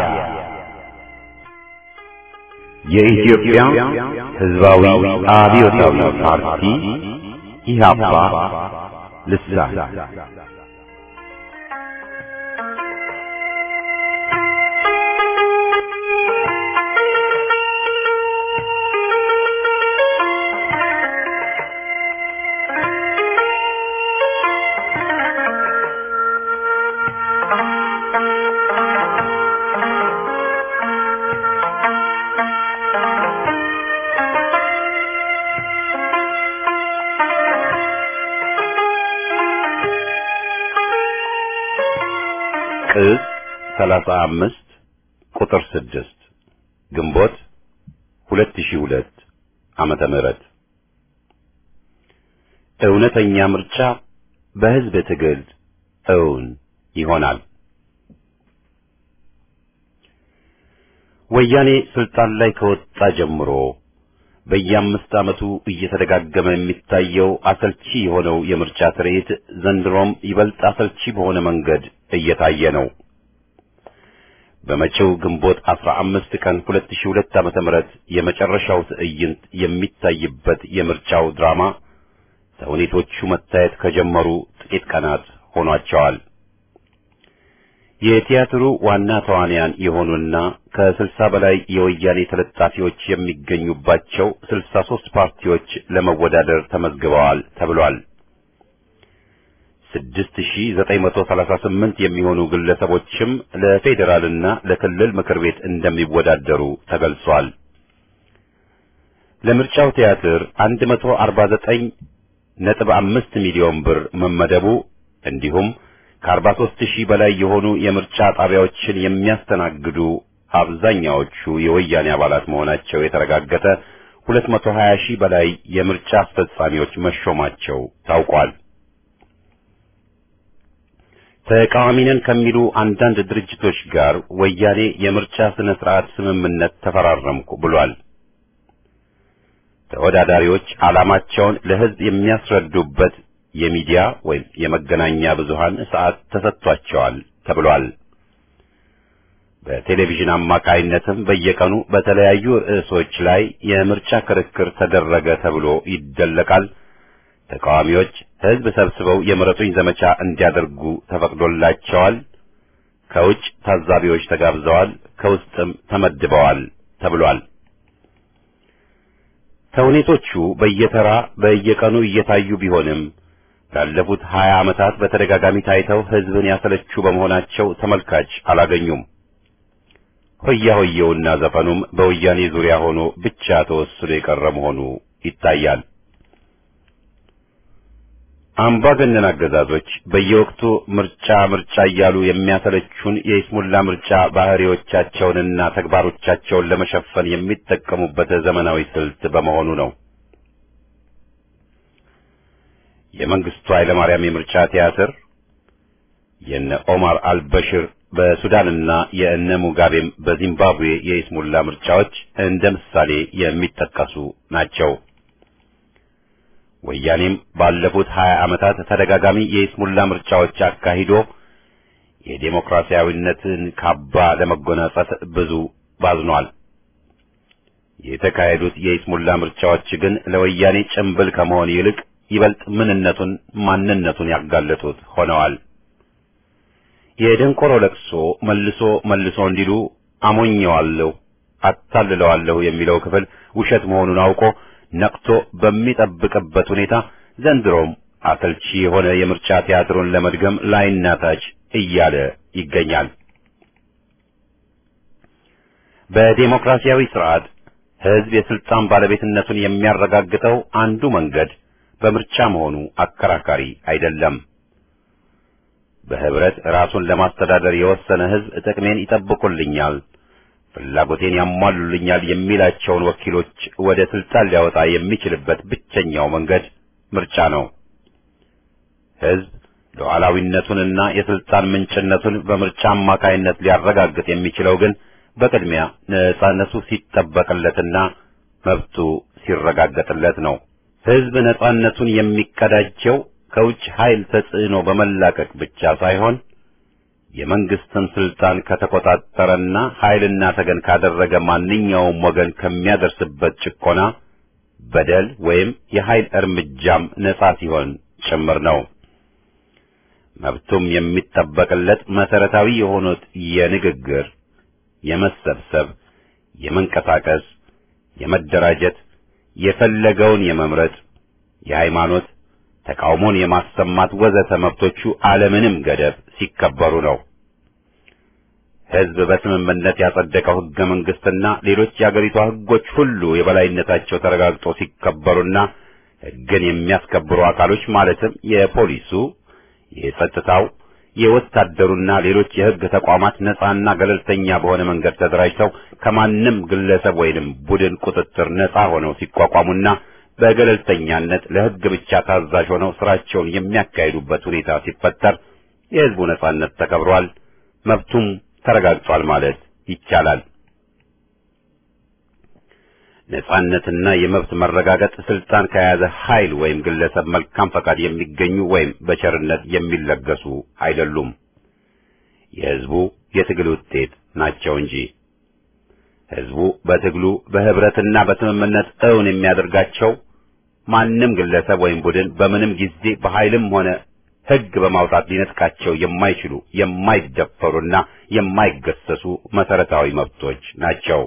የኢትዮጵያ ሕዝባዊ አብዮታዊ ፓርቲ ኢህአፓ ልሳን ቅጽ 35 ቁጥር 6 ግንቦት 2002 ዓመተ ምህረት እውነተኛ ምርጫ በሕዝብ ትግል እውን ይሆናል። ወያኔ ስልጣን ላይ ከወጣ ጀምሮ በየአምስት ዓመቱ እየተደጋገመ የሚታየው አሰልቺ የሆነው የምርጫ ትርኢት ዘንድሮም ይበልጥ አሰልቺ በሆነ መንገድ እየታየ ነው። በመጪው ግንቦት 15 ቀን 2002 ዓመተ ምህረት የመጨረሻው ትዕይንት የሚታይበት የምርጫው ድራማ ተውኔቶቹ መታየት ከጀመሩ ጥቂት ቀናት ሆኗቸዋል። የቲያትሩ ዋና ተዋንያን የሆኑና ከስልሳ በላይ የወያኔ ተለጣፊዎች የሚገኙባቸው ስልሳ ሦስት ፓርቲዎች ለመወዳደር ተመዝግበዋል ተብሏል። ስድስት ሺህ ዘጠኝ መቶ ሰላሳ ስምንት የሚሆኑ ግለሰቦችም ለፌዴራልና ለክልል ምክር ቤት እንደሚወዳደሩ ተገልጿል። ለምርጫው ቲያትር አንድ መቶ አርባ ዘጠኝ ነጥብ አምስት ሚሊዮን ብር መመደቡ እንዲሁም ከአርባ ሦስት ሺህ በላይ የሆኑ የምርጫ ጣቢያዎችን የሚያስተናግዱ አብዛኛዎቹ የወያኔ አባላት መሆናቸው የተረጋገጠ ሁለት መቶ ሀያ ሺህ በላይ የምርጫ አስፈጻሚዎች መሾማቸው ታውቋል። ተቃዋሚ ነን ከሚሉ አንዳንድ ድርጅቶች ጋር ወያኔ የምርጫ ስነ ስርዓት ስምምነት ተፈራረምኩ ብሏል። ተወዳዳሪዎች ዓላማቸውን ለሕዝብ የሚያስረዱበት የሚዲያ ወይም የመገናኛ ብዙሃን ሰዓት ተሰጥቷቸዋል ተብሏል። በቴሌቪዥን አማካይነትም በየቀኑ በተለያዩ ርዕሶች ላይ የምርጫ ክርክር ተደረገ ተብሎ ይደለቃል። ተቃዋሚዎች ሕዝብ ሰብስበው የምረጡኝ ዘመቻ እንዲያደርጉ ተፈቅዶላቸዋል። ከውጭ ታዛቢዎች ተጋብዘዋል፣ ከውስጥም ተመድበዋል ተብሏል። ተውኔቶቹ በየተራ በየቀኑ እየታዩ ቢሆንም ላለፉት ሀያ ዓመታት በተደጋጋሚ ታይተው ሕዝብን ያሰለቹ በመሆናቸው ተመልካች አላገኙም። ሆያ ሆየውና ዘፈኑም በወያኔ ዙሪያ ሆኖ ብቻ ተወስኖ የቀረ መሆኑ ይታያል። አምባገነን አገዛዞች በየወቅቱ ምርጫ ምርጫ እያሉ የሚያሰለቹን የይስሙላ ምርጫ ባህሪዎቻቸውንና ተግባሮቻቸውን ለመሸፈን የሚጠቀሙበት ዘመናዊ ስልት በመሆኑ ነው። የመንግስቱ ኃይለማርያም የምርጫ ቲያትር፣ የነ ኦማር አልበሽር በሱዳንና የእነ ሙጋቤም በዚምባብዌ የይስሙላ ምርጫዎች እንደ ምሳሌ የሚጠቀሱ ናቸው። ወያኔም ባለፉት ሀያ ዓመታት ተደጋጋሚ የይስሙላ ምርጫዎች አካሂዶ የዴሞክራሲያዊነትን ካባ ለመጎናጸፍ ብዙ ባዝኗል። የተካሄዱት የይስሙላ ምርጫዎች ግን ለወያኔ ጭምብል ከመሆን ይልቅ ይበልጥ ምንነቱን ማንነቱን ያጋለጡት ሆነዋል። የደንቆሮ ለቅሶ መልሶ መልሶ እንዲሉ አሞኘዋለሁ፣ አታልለዋለሁ የሚለው ክፍል ውሸት መሆኑን አውቆ ነቅቶ በሚጠብቅበት ሁኔታ ዘንድሮም አሰልቺ የሆነ የምርጫ ቲያትሩን ለመድገም ላይና ታች እያለ ይገኛል። በዴሞክራሲያዊ ስርዓት ሕዝብ የስልጣን ባለቤትነቱን የሚያረጋግጠው አንዱ መንገድ በምርጫ መሆኑ አከራካሪ አይደለም። በህብረት ራሱን ለማስተዳደር የወሰነ ሕዝብ ጥቅሜን ይጠብቁልኛል ፍላጎቴን ያሟሉልኛል የሚላቸውን ወኪሎች ወደ ስልጣን ሊያወጣ የሚችልበት ብቸኛው መንገድ ምርጫ ነው። ሕዝብ ሉዓላዊነቱንና የስልጣን ምንጭነቱን በምርጫ አማካይነት ሊያረጋግጥ የሚችለው ግን በቅድሚያ ነጻነቱ ሲጠበቅለትና መብቱ ሲረጋገጥለት ነው። ሕዝብ ነጻነቱን የሚቀዳጀው ከውጭ ኃይል ተጽዕኖ በመላቀቅ ብቻ ሳይሆን የመንግስትን ስልጣን ከተቆጣጠረና ኃይልና ተገን ካደረገ ማንኛውም ወገን ከሚያደርስበት ጭቆና፣ በደል ወይም የኃይል እርምጃም ነጻ ሲሆን ጭምር ነው። መብቱም የሚጠበቅለት መሰረታዊ የሆኑት የንግግር፣ የመሰብሰብ፣ የመንቀሳቀስ፣ የመደራጀት፣ የፈለገውን የመምረጥ፣ የሃይማኖት ተቃውሞን የማሰማት ወዘተ መብቶቹ አለምንም ገደብ ሲከበሩ ነው። ሕዝብ በስምምነት ያጸደቀው ሕገ መንግስትና ሌሎች የአገሪቷ ሕጎች ሁሉ የበላይነታቸው ተረጋግጦ ሲከበሩና ሕግን የሚያስከብሩ አካሎች ማለትም የፖሊሱ፣ የጸጥታው፣ የወታደሩና ሌሎች የሕግ ተቋማት ነጻና ገለልተኛ በሆነ መንገድ ተደራጅተው ከማንም ግለሰብ ወይንም ቡድን ቁጥጥር ነጻ ሆነው ሲቋቋሙና በገለልተኛነት ለሕግ ብቻ ታዛዥ ሆነው ስራቸውን የሚያካሂዱበት ሁኔታ ሲፈጠር የሕዝቡ ነጻነት ተከብሯል፣ መብቱም ተረጋግጧል ማለት ይቻላል። ነጻነትና የመብት መረጋገጥ ስልጣን ከያዘ ኃይል ወይም ግለሰብ መልካም ፈቃድ የሚገኙ ወይም በቸርነት የሚለገሱ አይደሉም። የሕዝቡ የትግል ውጤት ናቸው እንጂ ሕዝቡ በትግሉ በህብረትና በስምምነት እውን የሚያደርጋቸው ማንም ግለሰብ ወይም ቡድን በምንም ጊዜ በኃይልም ሆነ ሕግ በማውጣት ሊነጥቃቸው የማይችሉ የማይደፈሩና የማይገሰሱ መሰረታዊ መብቶች ናቸው።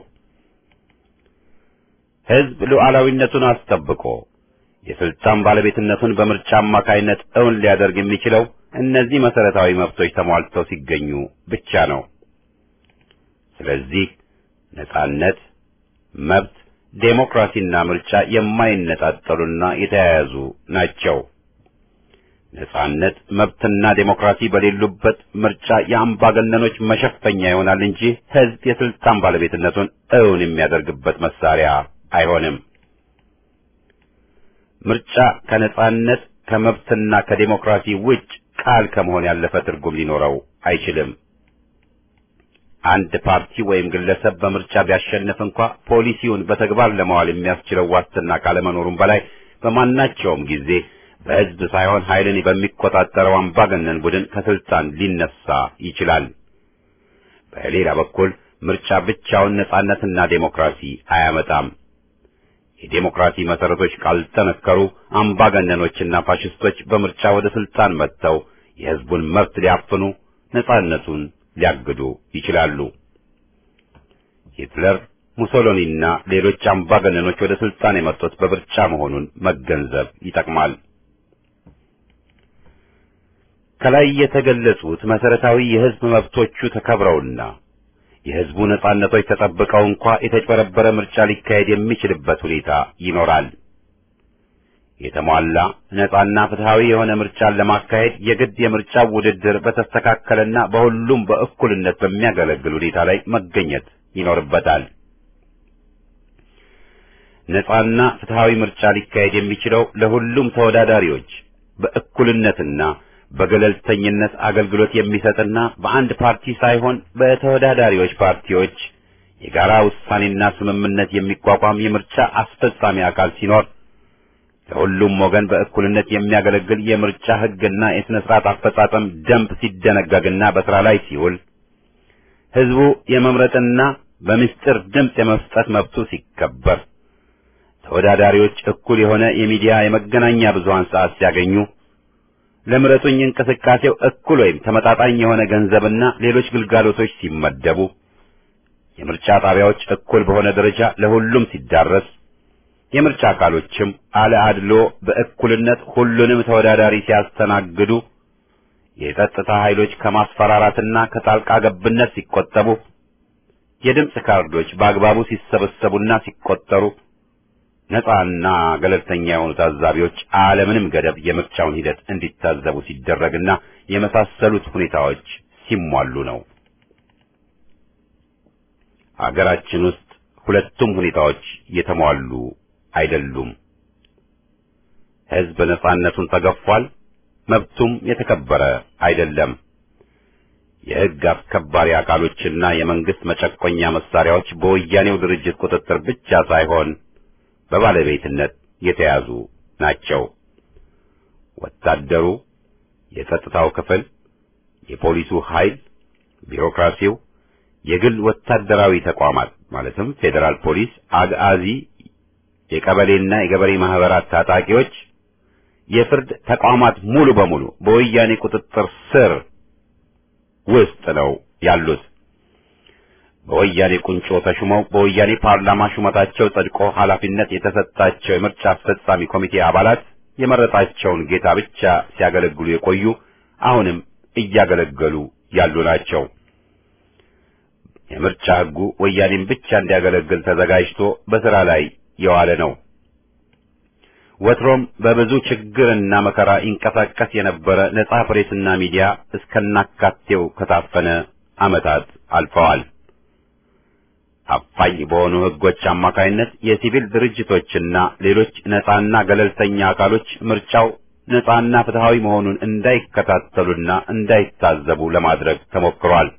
ሕዝብ ሉዓላዊነቱን አስጠብቆ የስልጣን ባለቤትነቱን በምርጫ አማካይነት እውን ሊያደርግ የሚችለው እነዚህ መሰረታዊ መብቶች ተሟልተው ሲገኙ ብቻ ነው። ስለዚህ ነጻነት፣ መብት፣ ዴሞክራሲና ምርጫ የማይነጣጠሉና የተያያዙ ናቸው። ነጻነት፣ መብትና ዴሞክራሲ በሌሉበት ምርጫ የአምባገነኖች መሸፈኛ ይሆናል እንጂ ሕዝብ የስልጣን ባለቤትነቱን እውን የሚያደርግበት መሳሪያ አይሆንም። ምርጫ ከነጻነት ከመብትና ከዴሞክራሲ ውጭ ቃል ከመሆን ያለፈ ትርጉም ሊኖረው አይችልም። አንድ ፓርቲ ወይም ግለሰብ በምርጫ ቢያሸንፍ እንኳ ፖሊሲውን በተግባር ለማዋል የሚያስችለው ዋስትና ካለመኖሩም በላይ በማናቸውም ጊዜ በሕዝብ ሳይሆን ኃይልን በሚቆጣጠረው አምባገነን ቡድን ከስልጣን ሊነሳ ይችላል። በሌላ በኩል ምርጫ ብቻውን ነጻነትና ዴሞክራሲ አያመጣም። የዴሞክራሲ መሰረቶች ካልጠነከሩ አምባገነኖችና ፋሽስቶች በምርጫ ወደ ስልጣን መጥተው የሕዝቡን መብት ሊያፍኑ፣ ነጻነቱን ሊያግዱ ይችላሉ። ሂትለር፣ ሙሶሎኒና ሌሎች አምባገነኖች ወደ ስልጣን የመጡት በምርጫ መሆኑን መገንዘብ ይጠቅማል። ከላይ የተገለጹት መሰረታዊ የህዝብ መብቶቹ ተከብረውና የህዝቡ ነጻነቶች ተጠብቀው እንኳ የተጭበረበረ ምርጫ ሊካሄድ የሚችልበት ሁኔታ ይኖራል። የተሟላ ነጻና ፍትሃዊ የሆነ ምርጫን ለማካሄድ የግድ የምርጫው ውድድር በተስተካከለና በሁሉም በእኩልነት በሚያገለግል ሁኔታ ላይ መገኘት ይኖርበታል። ነጻና ፍትሃዊ ምርጫ ሊካሄድ የሚችለው ለሁሉም ተወዳዳሪዎች በእኩልነትና በገለልተኝነት አገልግሎት የሚሰጥና በአንድ ፓርቲ ሳይሆን በተወዳዳሪዎች ፓርቲዎች የጋራ ውሳኔና ስምምነት የሚቋቋም የምርጫ አስፈጻሚ አካል ሲኖር ለሁሉም ወገን በእኩልነት የሚያገለግል የምርጫ ሕግና የሥነ ሥርዓት አፈጻጸም ደንብ ሲደነገግና በሥራ ላይ ሲውል ሕዝቡ የመምረጥና በምስጢር ድምፅ የመስጠት መብቱ ሲከበር ተወዳዳሪዎች እኩል የሆነ የሚዲያ የመገናኛ ብዙሃን ሰዓት ሲያገኙ ለምረጡኝ እንቅስቃሴው እኩል ወይም ተመጣጣኝ የሆነ ገንዘብና ሌሎች ግልጋሎቶች ሲመደቡ የምርጫ ጣቢያዎች እኩል በሆነ ደረጃ ለሁሉም ሲዳረስ የምርጫ አካሎችም አለ አድሎ በእኩልነት ሁሉንም ተወዳዳሪ ሲያስተናግዱ የጸጥታ ኃይሎች ከማስፈራራትና ከጣልቃ ገብነት ሲቆጠቡ የድምፅ ካርዶች በአግባቡ ሲሰበሰቡና ሲቆጠሩ ነፃና ገለልተኛ የሆኑ ታዛቢዎች አለምንም ገደብ የምርጫውን ሂደት እንዲታዘቡ ሲደረግና የመሳሰሉት ሁኔታዎች ሲሟሉ ነው። አገራችን ውስጥ ሁለቱም ሁኔታዎች የተሟሉ አይደሉም። ሕዝብ ነፃነቱን ተገፏል፣ መብቱም የተከበረ አይደለም። የሕግ አስከባሪ አካሎችና የመንግስት መጨቆኛ መሳሪያዎች በወያኔው ድርጅት ቁጥጥር ብቻ ሳይሆን በባለቤትነት የተያዙ ናቸው። ወታደሩ፣ የጸጥታው ክፍል፣ የፖሊሱ ኃይል፣ ቢሮክራሲው፣ የግል ወታደራዊ ተቋማት ማለትም ፌዴራል ፖሊስ፣ አግአዚ፣ የቀበሌና የገበሬ ማህበራት ታጣቂዎች፣ የፍርድ ተቋማት ሙሉ በሙሉ በወያኔ ቁጥጥር ስር ውስጥ ነው ያሉት። በወያኔ ቁንጮ ተሹመው በወያኔ ፓርላማ ሹመታቸው ጸድቆ ኃላፊነት የተሰጣቸው የምርጫ አስፈጻሚ ኮሚቴ አባላት የመረጣቸውን ጌታ ብቻ ሲያገለግሉ የቆዩ አሁንም እያገለገሉ ያሉ ናቸው። የምርጫ ሕጉ ወያኔን ብቻ እንዲያገለግል ተዘጋጅቶ በሥራ ላይ የዋለ ነው። ወትሮም በብዙ ችግርና መከራ ይንቀሳቀስ የነበረ ነጻ ፕሬስና ሚዲያ እስከናካቴው ከታፈነ ዓመታት አልፈዋል። አፋኝ በሆኑ ሕጎች አማካይነት የሲቪል ድርጅቶችና ሌሎች ነጻና ገለልተኛ አካሎች ምርጫው ነጻና ፍትሃዊ መሆኑን እንዳይከታተሉና እንዳይታዘቡ ለማድረግ ተሞክሯል።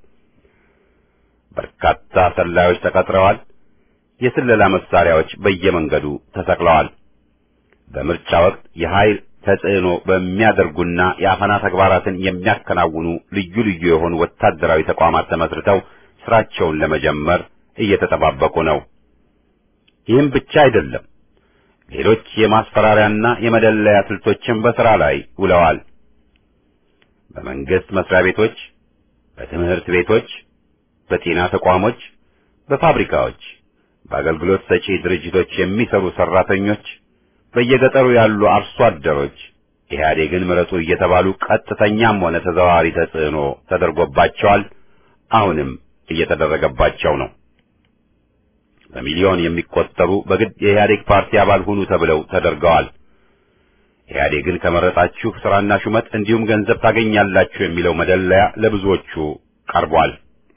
በርካታ ሰላዮች ተቀጥረዋል። የስለላ መሳሪያዎች በየመንገዱ ተሰቅለዋል። በምርጫ ወቅት የኃይል ተጽዕኖ በሚያደርጉና የአፈና ተግባራትን የሚያከናውኑ ልዩ ልዩ የሆኑ ወታደራዊ ተቋማት ተመስርተው ስራቸውን ለመጀመር እየተጠባበቁ ነው። ይህም ብቻ አይደለም። ሌሎች የማስፈራሪያና የመደለያ ስልቶችን በሥራ ላይ ውለዋል። በመንግስት መስሪያ ቤቶች፣ በትምህርት ቤቶች፣ በጤና ተቋሞች፣ በፋብሪካዎች፣ በአገልግሎት ሰጪ ድርጅቶች የሚሰሩ ሰራተኞች፣ በየገጠሩ ያሉ አርሶ አደሮች ኢህአዴግን ምረጡ እየተባሉ ቀጥተኛም ሆነ ተዘዋዋሪ ተጽዕኖ ተደርጎባቸዋል። አሁንም እየተደረገባቸው ነው። በሚሊዮን የሚቆጠሩ በግድ የኢህአዴግ ፓርቲ አባል ሁኑ ተብለው ተደርገዋል። ኢህአዴግን ከመረጣችሁ ስራና ሹመት እንዲሁም ገንዘብ ታገኛላችሁ የሚለው መደለያ ለብዙዎቹ ቀርቧል።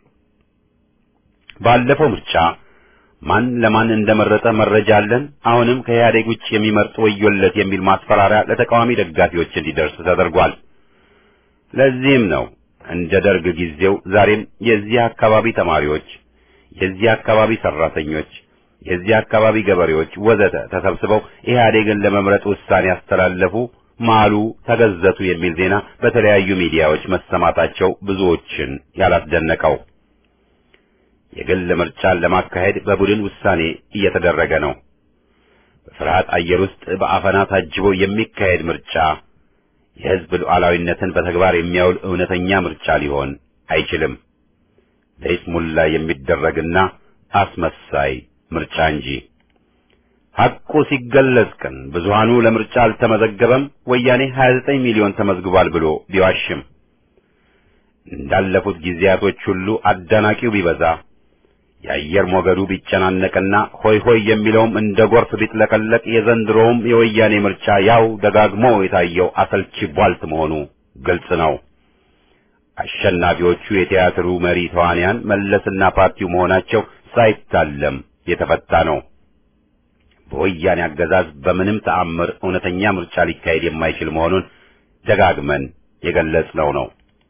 ባለፈው ምርጫ ማን ለማን እንደመረጠ መረጃ አለን፣ አሁንም ከኢህአዴግ ውጭ የሚመርጥ ወዮለት የሚል ማስፈራሪያ ለተቃዋሚ ደጋፊዎች እንዲደርስ ተደርጓል። ለዚህም ነው እንደ ደርግ ጊዜው ዛሬም የዚህ አካባቢ ተማሪዎች የዚህ አካባቢ ሰራተኞች፣ የዚህ አካባቢ ገበሬዎች ወዘተ ተሰብስበው ኢህአዴግን ለመምረጥ ውሳኔ ያስተላለፉ፣ ማሉ፣ ተገዘቱ የሚል ዜና በተለያዩ ሚዲያዎች መሰማታቸው ብዙዎችን ያላስደነቀው። የግል ምርጫን ለማካሄድ በቡድን ውሳኔ እየተደረገ ነው። በፍርሃት አየር ውስጥ በአፈና ታጅቦ የሚካሄድ ምርጫ የህዝብ ሉዓላዊነትን በተግባር የሚያውል እውነተኛ ምርጫ ሊሆን አይችልም። ለይስሙላ የሚደረግና አስመሳይ ምርጫ እንጂ። ሐቁ ሲገለጽ ግን ብዙሃኑ ለምርጫ አልተመዘገበም፣ ወያኔ 29 ሚሊዮን ተመዝግቧል ብሎ ቢዋሽም እንዳለፉት ጊዜያቶች ሁሉ አዳናቂው ቢበዛ የአየር ሞገዱ ቢጨናነቅና ሆይ ሆይ የሚለውም እንደ ጎርፍ ቢጥለቀለቅ የዘንድሮውም የወያኔ ምርጫ ያው ደጋግሞ የታየው አሰልቺ ቧልት መሆኑ ግልጽ ነው። አሸናፊዎቹ የቲያትሩ መሪ ተዋንያን መለስና ፓርቲው መሆናቸው ሳይታለም የተፈታ ነው። በወያኔ አገዛዝ በምንም ተአምር እውነተኛ ምርጫ ሊካሄድ የማይችል መሆኑን ደጋግመን የገለጽነው ነው።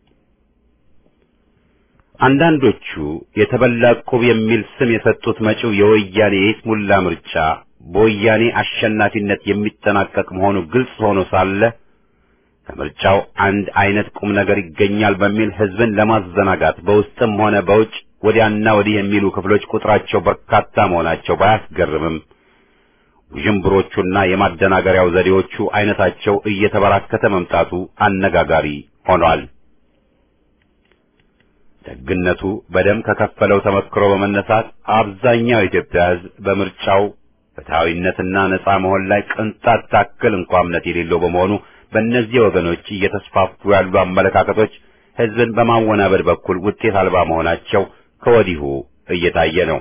አንዳንዶቹ የተበላ ዕቁብ የሚል ስም የሰጡት መጪው የወያኔ የይስሙላ ምርጫ በወያኔ አሸናፊነት የሚጠናቀቅ መሆኑ ግልጽ ሆኖ ሳለ ከምርጫው አንድ አይነት ቁም ነገር ይገኛል በሚል ሕዝብን ለማዘናጋት በውስጥም ሆነ በውጭ ወዲያና ወዲህ የሚሉ ክፍሎች ቁጥራቸው በርካታ መሆናቸው ባያስገርምም ውዥንብሮቹና የማደናገሪያው ዘዴዎቹ አይነታቸው እየተበራከተ መምጣቱ አነጋጋሪ ሆኗል። ደግነቱ በደም ከከፈለው ተመክሮ በመነሳት አብዛኛው የኢትዮጵያ ሕዝብ በምርጫው ፍትሐዊነትና ነጻ መሆን ላይ ቅንጣት ታክል እንኳ እምነት የሌለው በመሆኑ በእነዚህ ወገኖች እየተስፋፉ ያሉ አመለካከቶች ሕዝብን በማወናበድ በኩል ውጤት አልባ መሆናቸው ከወዲሁ እየታየ ነው።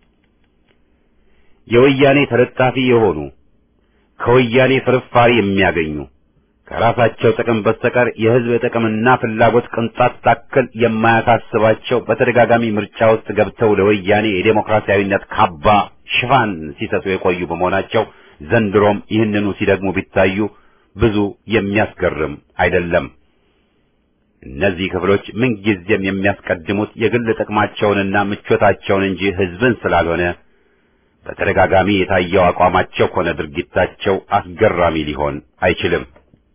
የወያኔ ተለጣፊ የሆኑ ከወያኔ ፍርፋሪ የሚያገኙ ከራሳቸው ጥቅም በስተቀር የሕዝብ ጥቅምና ፍላጎት ቅንጣት ታክል የማያሳስባቸው በተደጋጋሚ ምርጫ ውስጥ ገብተው ለወያኔ የዴሞክራሲያዊነት ካባ ሽፋን ሲሰጡ የቆዩ በመሆናቸው ዘንድሮም ይህንኑ ሲደግሙ ቢታዩ ብዙ የሚያስገርም አይደለም። እነዚህ ክፍሎች ምንጊዜም የሚያስቀድሙት የግል ጥቅማቸውንና ምቾታቸውን እንጂ ሕዝብን ስላልሆነ በተደጋጋሚ የታየው አቋማቸው ሆነ ድርጊታቸው አስገራሚ ሊሆን አይችልም።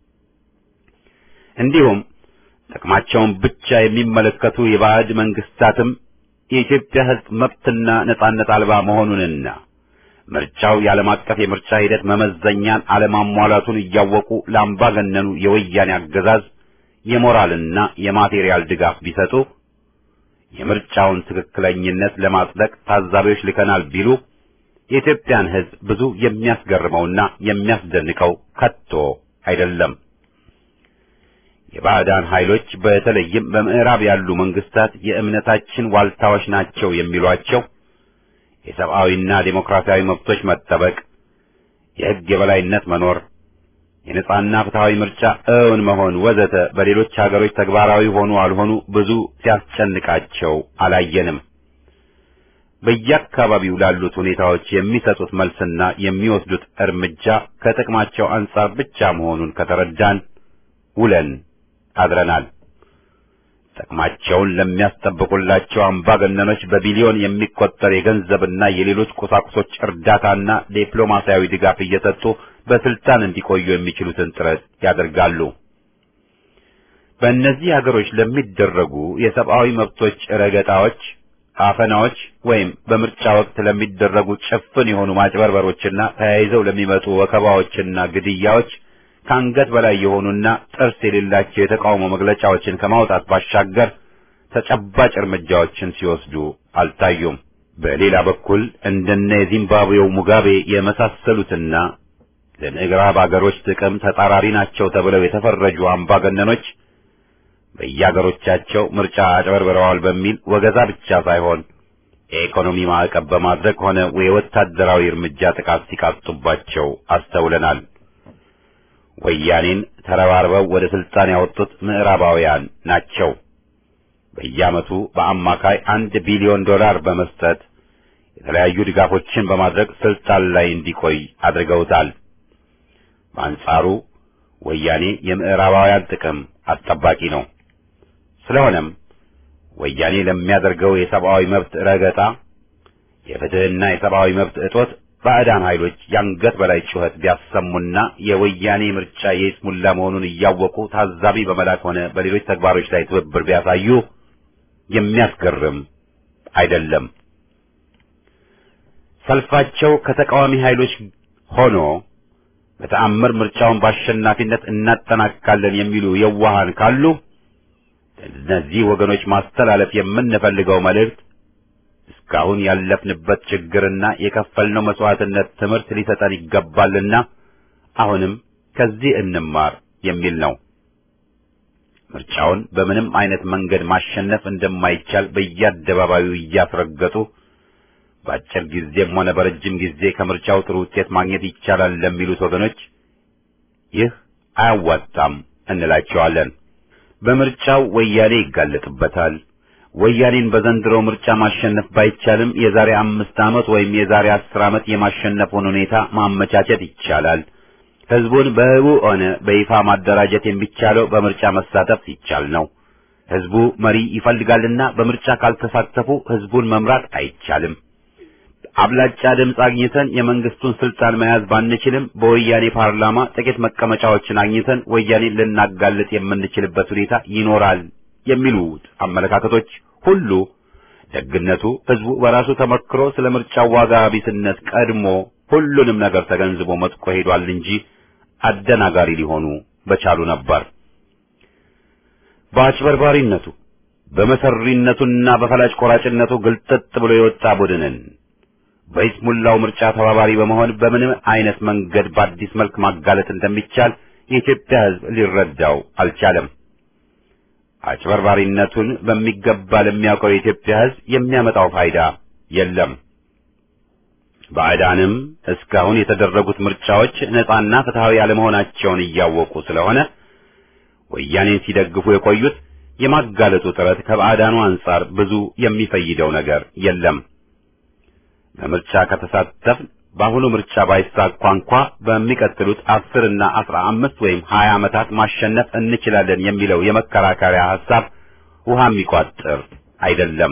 እንዲሁም ጥቅማቸውን ብቻ የሚመለከቱ የባዕድ መንግስታትም የኢትዮጵያ ሕዝብ መብትና ነጻነት አልባ መሆኑንና ምርጫው የዓለም አቀፍ የምርጫ ሂደት መመዘኛን አለማሟላቱን እያወቁ ለአምባገነኑ የወያኔ አገዛዝ የሞራልና የማቴሪያል ድጋፍ ቢሰጡ የምርጫውን ትክክለኝነት ለማጽደቅ ታዛቢዎች ልከናል ቢሉ የኢትዮጵያን ሕዝብ ብዙ የሚያስገርመውና የሚያስደንቀው ከቶ አይደለም። የባዕዳን ኃይሎች በተለይም በምዕራብ ያሉ መንግስታት የእምነታችን ዋልታዎች ናቸው የሚሏቸው የሰብአዊና ዴሞክራሲያዊ መብቶች መጠበቅ፣ የሕግ የበላይነት መኖር፣ የነጻና ፍትሐዊ ምርጫ እውን መሆን ወዘተ በሌሎች ሀገሮች ተግባራዊ ሆኑ አልሆኑ ብዙ ሲያስጨንቃቸው አላየንም። በየአካባቢው ላሉት ሁኔታዎች የሚሰጡት መልስና የሚወስዱት እርምጃ ከጥቅማቸው አንጻር ብቻ መሆኑን ከተረዳን ውለን አድረናል። ጥቅማቸውን ለሚያስጠብቁላቸው አምባገነኖች በቢሊዮን የሚቆጠር የገንዘብና የሌሎች ቁሳቁሶች እርዳታና ዲፕሎማሲያዊ ድጋፍ እየሰጡ በስልጣን እንዲቆዩ የሚችሉትን ጥረት ያደርጋሉ። በእነዚህ ሀገሮች ለሚደረጉ የሰብአዊ መብቶች ረገጣዎች፣ አፈናዎች ወይም በምርጫ ወቅት ለሚደረጉ ጭፍን የሆኑ ማጭበርበሮችና ተያይዘው ለሚመጡ ወከባዎችና ግድያዎች ከአንገት በላይ የሆኑና ጥርስ የሌላቸው የተቃውሞ መግለጫዎችን ከማውጣት ባሻገር ተጨባጭ እርምጃዎችን ሲወስዱ አልታዩም። በሌላ በኩል እንደነ የዚምባብዌው ሙጋቤ የመሳሰሉትና ለምዕራብ አገሮች ጥቅም ተጻራሪ ናቸው ተብለው የተፈረጁ አምባገነኖች በየአገሮቻቸው ምርጫ አጭበርብረዋል በሚል ወገዛ ብቻ ሳይሆን የኢኮኖሚ ማዕቀብ በማድረግ ሆነ የወታደራዊ እርምጃ ጥቃት ሲቃጡባቸው አስተውለናል። ወያኔን ተረባርበው ወደ ስልጣን ያወጡት ምዕራባውያን ናቸው። በየዓመቱ በአማካይ አንድ ቢሊዮን ዶላር በመስጠት የተለያዩ ድጋፎችን በማድረግ ስልጣን ላይ እንዲቆይ አድርገውታል። በአንጻሩ ወያኔ የምዕራባውያን ጥቅም አስጠባቂ ነው። ስለሆነም ወያኔ ለሚያደርገው የሰብአዊ መብት ረገጣ፣ የፍትህና የሰብአዊ መብት እጦት ባዕዳን ኃይሎች የአንገት በላይ ጩኸት ቢያሰሙና የወያኔ ምርጫ የይስሙላ መሆኑን እያወቁ ታዛቢ በመላክ ሆነ በሌሎች ተግባሮች ላይ ትብብር ቢያሳዩ የሚያስገርም አይደለም። ሰልፋቸው ከተቃዋሚ ኃይሎች ሆኖ በተአምር ምርጫውን በአሸናፊነት እናጠናቅቃለን የሚሉ የዋሃን ካሉ እነዚህ ወገኖች ማስተላለፍ የምንፈልገው መልእክት እስከ እስካሁን ያለፍንበት ችግርና የከፈልነው መስዋዕትነት ትምህርት ሊሰጠን ይገባልና አሁንም ከዚህ እንማር የሚል ነው። ምርጫውን በምንም አይነት መንገድ ማሸነፍ እንደማይቻል በየአደባባዩ እያስረገጡ በአጭር ጊዜም ሆነ በረጅም ጊዜ ከምርጫው ጥሩ ውጤት ማግኘት ይቻላል ለሚሉት ወገኖች ይህ አያዋጣም እንላቸዋለን። በምርጫው ወያኔ ይጋለጥበታል። ወያኔን በዘንድሮ ምርጫ ማሸነፍ ባይቻልም የዛሬ አምስት ዓመት ወይም የዛሬ አስር ዓመት የማሸነፉን ሁኔታ ማመቻቸት ይቻላል። ህዝቡን በህቡ ሆነ በይፋ ማደራጀት የሚቻለው በምርጫ መሳተፍ ሲቻል ነው። ህዝቡ መሪ ይፈልጋልና በምርጫ ካልተሳተፉ ህዝቡን መምራት አይቻልም። አብላጫ ድምፅ አግኝተን የመንግስቱን ስልጣን መያዝ ባንችልም በወያኔ ፓርላማ ጥቂት መቀመጫዎችን አግኝተን ወያኔን ልናጋልጥ የምንችልበት ሁኔታ ይኖራል የሚሉት አመለካከቶች ሁሉ ደግነቱ ህዝቡ በራሱ ተመክሮ ስለ ምርጫው ዋጋ ቢስነት ቀድሞ ሁሉንም ነገር ተገንዝቦ መጥቆ ሄዷል እንጂ አደናጋሪ ሊሆኑ በቻሉ ነበር። በአጭበርባሪነቱ በመሰሪነቱና በፈላጭ ቆራጭነቱ ግልጥጥ ብሎ የወጣ ቡድንን በይስሙላው ምርጫ ተባባሪ በመሆን በምንም አይነት መንገድ በአዲስ መልክ ማጋለጥ እንደሚቻል የኢትዮጵያ ህዝብ ሊረዳው አልቻለም። አጭበርባሪነቱን በሚገባ ለሚያውቀው የኢትዮጵያ ህዝብ የሚያመጣው ፋይዳ የለም። ባዕዳንም እስካሁን የተደረጉት ምርጫዎች ነጻና ፍትሃዊ አለመሆናቸውን እያወቁ ስለሆነ ወያኔን ሲደግፉ የቆዩት የማጋለጡ ጥረት ከባዕዳኑ አንጻር ብዙ የሚፈይደው ነገር የለም። በምርጫ ከተሳተፍ በአሁኑ ምርጫ ባይሳካ እንኳ በሚቀጥሉት አስር እና አስራ አምስት ወይም ሀያ ዓመታት ማሸነፍ እንችላለን የሚለው የመከራከሪያ ሐሳብ ውሃ የሚቋጥር አይደለም።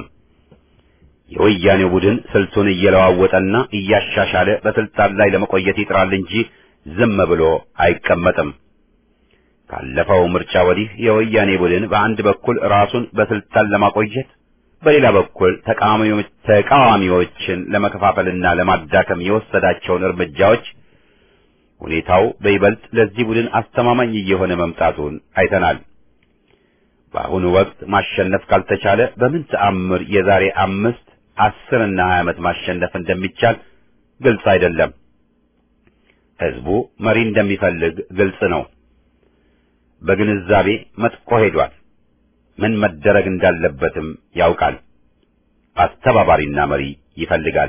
የወያኔው ቡድን ስልቱን እየለዋወጠና እያሻሻለ በስልጣን ላይ ለመቆየት ይጥራል እንጂ ዝም ብሎ አይቀመጥም። ካለፈው ምርጫ ወዲህ የወያኔ ቡድን በአንድ በኩል ራሱን በስልጣን ለማቆየት በሌላ በኩል ተቃዋሚዎችን ለመከፋፈልና ለማዳከም የወሰዳቸውን እርምጃዎች ሁኔታው በይበልጥ ለዚህ ቡድን አስተማማኝ እየሆነ መምጣቱን አይተናል። በአሁኑ ወቅት ማሸነፍ ካልተቻለ በምን ተአምር የዛሬ አምስት አስር እና ሀያ ዓመት ማሸነፍ እንደሚቻል ግልጽ አይደለም። ህዝቡ መሪ እንደሚፈልግ ግልጽ ነው። በግንዛቤ መጥቆ ሄዷል። ምን መደረግ እንዳለበትም ያውቃል። አስተባባሪና መሪ ይፈልጋል።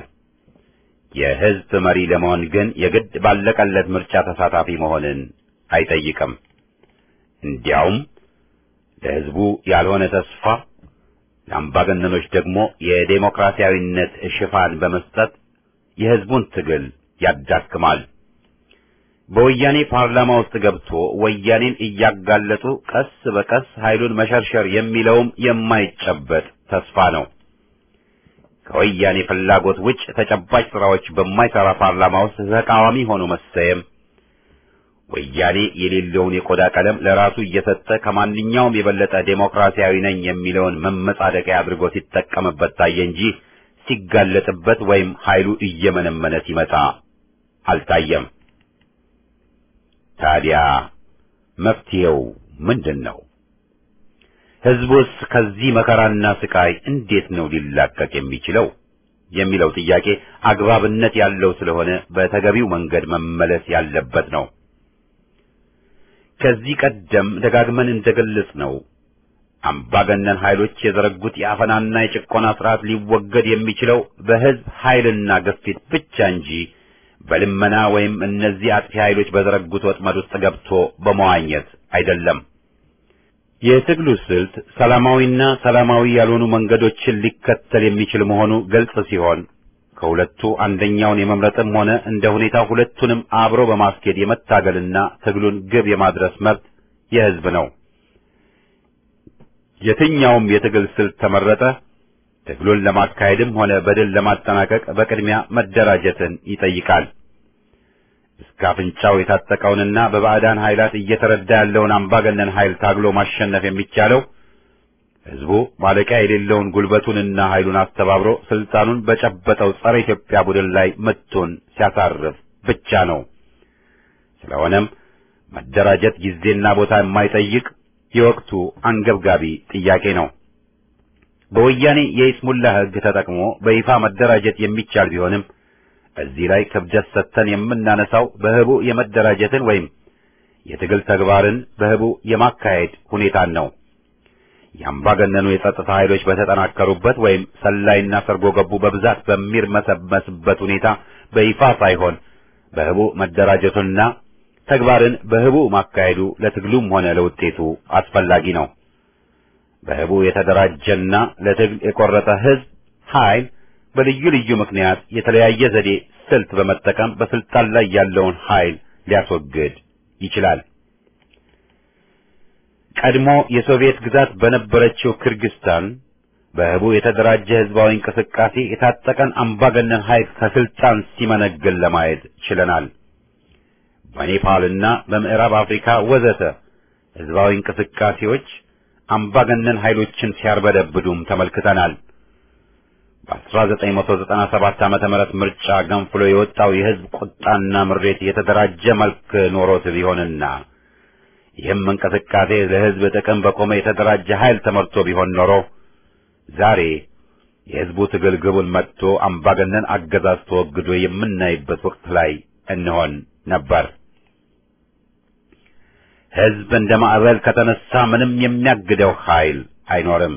የህዝብ መሪ ለመሆን ግን የግድ ባለቀለት ምርጫ ተሳታፊ መሆንን አይጠይቅም። እንዲያውም ለህዝቡ ያልሆነ ተስፋ ለአምባገነኖች ደግሞ የዴሞክራሲያዊነት ሽፋን በመስጠት የህዝቡን ትግል ያዳክማል። በወያኔ ፓርላማ ውስጥ ገብቶ ወያኔን እያጋለጡ ቀስ በቀስ ኃይሉን መሸርሸር የሚለውም የማይጨበጥ ተስፋ ነው። ከወያኔ ፍላጎት ውጭ ተጨባጭ ስራዎች በማይሰራ ፓርላማ ውስጥ ተቃዋሚ ሆኖ መሰየም ወያኔ የሌለውን የቆዳ ቀለም ለራሱ እየሰጠ ከማንኛውም የበለጠ ዴሞክራሲያዊ ነኝ የሚለውን መመጻደቂያ አድርጎ ሲጠቀምበት ታየ እንጂ ሲጋለጥበት ወይም ኃይሉ እየመነመነ ሲመጣ አልታየም። ታዲያ መፍትሄው ምንድን ነው? ህዝቡስ ከዚህ መከራና ስቃይ እንዴት ነው ሊላቀቅ የሚችለው የሚለው ጥያቄ አግባብነት ያለው ስለሆነ በተገቢው መንገድ መመለስ ያለበት ነው። ከዚህ ቀደም ደጋግመን እንደገለጽ ነው አምባገነን ኃይሎች የዘረጉት የአፈናና የጭቆና ስርዓት ሊወገድ የሚችለው በህዝብ ኃይልና ግፊት ብቻ እንጂ በልመና ወይም እነዚህ አጥፊ ኃይሎች በዘረጉት ወጥመድ ውስጥ ገብቶ በመዋኘት አይደለም። የትግሉ ስልት ሰላማዊና ሰላማዊ ያልሆኑ መንገዶችን ሊከተል የሚችል መሆኑ ግልጽ ሲሆን ከሁለቱ አንደኛውን የመምረጥም ሆነ እንደ ሁኔታው ሁለቱንም አብሮ በማስኬድ የመታገልና ትግሉን ግብ የማድረስ መብት የህዝብ ነው። የትኛውም የትግል ስልት ተመረጠ ትግሉን ለማካሄድም ሆነ በድል ለማጠናቀቅ በቅድሚያ መደራጀትን ይጠይቃል። እስከ አፍንጫው የታጠቀውንና በባዕዳን ኃይላት እየተረዳ ያለውን አምባገነን ኃይል ታግሎ ማሸነፍ የሚቻለው ህዝቡ ማለቂያ የሌለውን ጉልበቱንና ኃይሉን አስተባብሮ ስልጣኑን በጨበጠው ጸረ ኢትዮጵያ ቡድን ላይ ምቱን ሲያሳርፍ ብቻ ነው። ስለሆነም መደራጀት ጊዜና ቦታ የማይጠይቅ የወቅቱ አንገብጋቢ ጥያቄ ነው። በወያኔ የይስሙላ ሕግ ተጠቅሞ በይፋ መደራጀት የሚቻል ቢሆንም እዚህ ላይ ክብደት ሰጥተን የምናነሳው በህቡ የመደራጀትን ወይም የትግል ተግባርን በህቡ የማካሄድ ሁኔታን ነው። የአምባገነኑ የጸጥታ ኃይሎች በተጠናከሩበት ወይም ሰላይና ሰርጎ ገቡ በብዛት በሚርመሰመስበት ሁኔታ በይፋ ሳይሆን በህቡ መደራጀቱና ተግባርን በህቡ ማካሄዱ ለትግሉም ሆነ ለውጤቱ አስፈላጊ ነው። በህቡ የተደራጀና ለትግል የቆረጠ ህዝብ ኃይል በልዩ ልዩ ምክንያት የተለያየ ዘዴ ስልት በመጠቀም በስልጣን ላይ ያለውን ኃይል ሊያስወግድ ይችላል። ቀድሞ የሶቪየት ግዛት በነበረችው ክርግስታን በህቡ የተደራጀ ህዝባዊ እንቅስቃሴ የታጠቀን አምባገነን ኃይል ከስልጣን ሲመነግል ለማየት ችለናል። በኔፓልና በምዕራብ አፍሪካ ወዘተ ህዝባዊ እንቅስቃሴዎች አምባገነን ኃይሎችን ሲያርበደብዱም ተመልክተናል። በ1997 ዓመተ ምህረት ምርጫ ገንፍሎ የወጣው የህዝብ ቁጣና ምሬት የተደራጀ መልክ ኖሮት ቢሆንና ይህም እንቅስቃሴ ለህዝብ ጥቅም በቆመ የተደራጀ ኃይል ተመርቶ ቢሆን ኖሮ ዛሬ የህዝቡ ትግል ግቡን መጥቶ አምባገነን አገዛዝ ተወግዶ የምናይበት ወቅት ላይ እንሆን ነበር። ህዝብ እንደ ማዕበል ከተነሳ ምንም የሚያግደው ኃይል አይኖርም።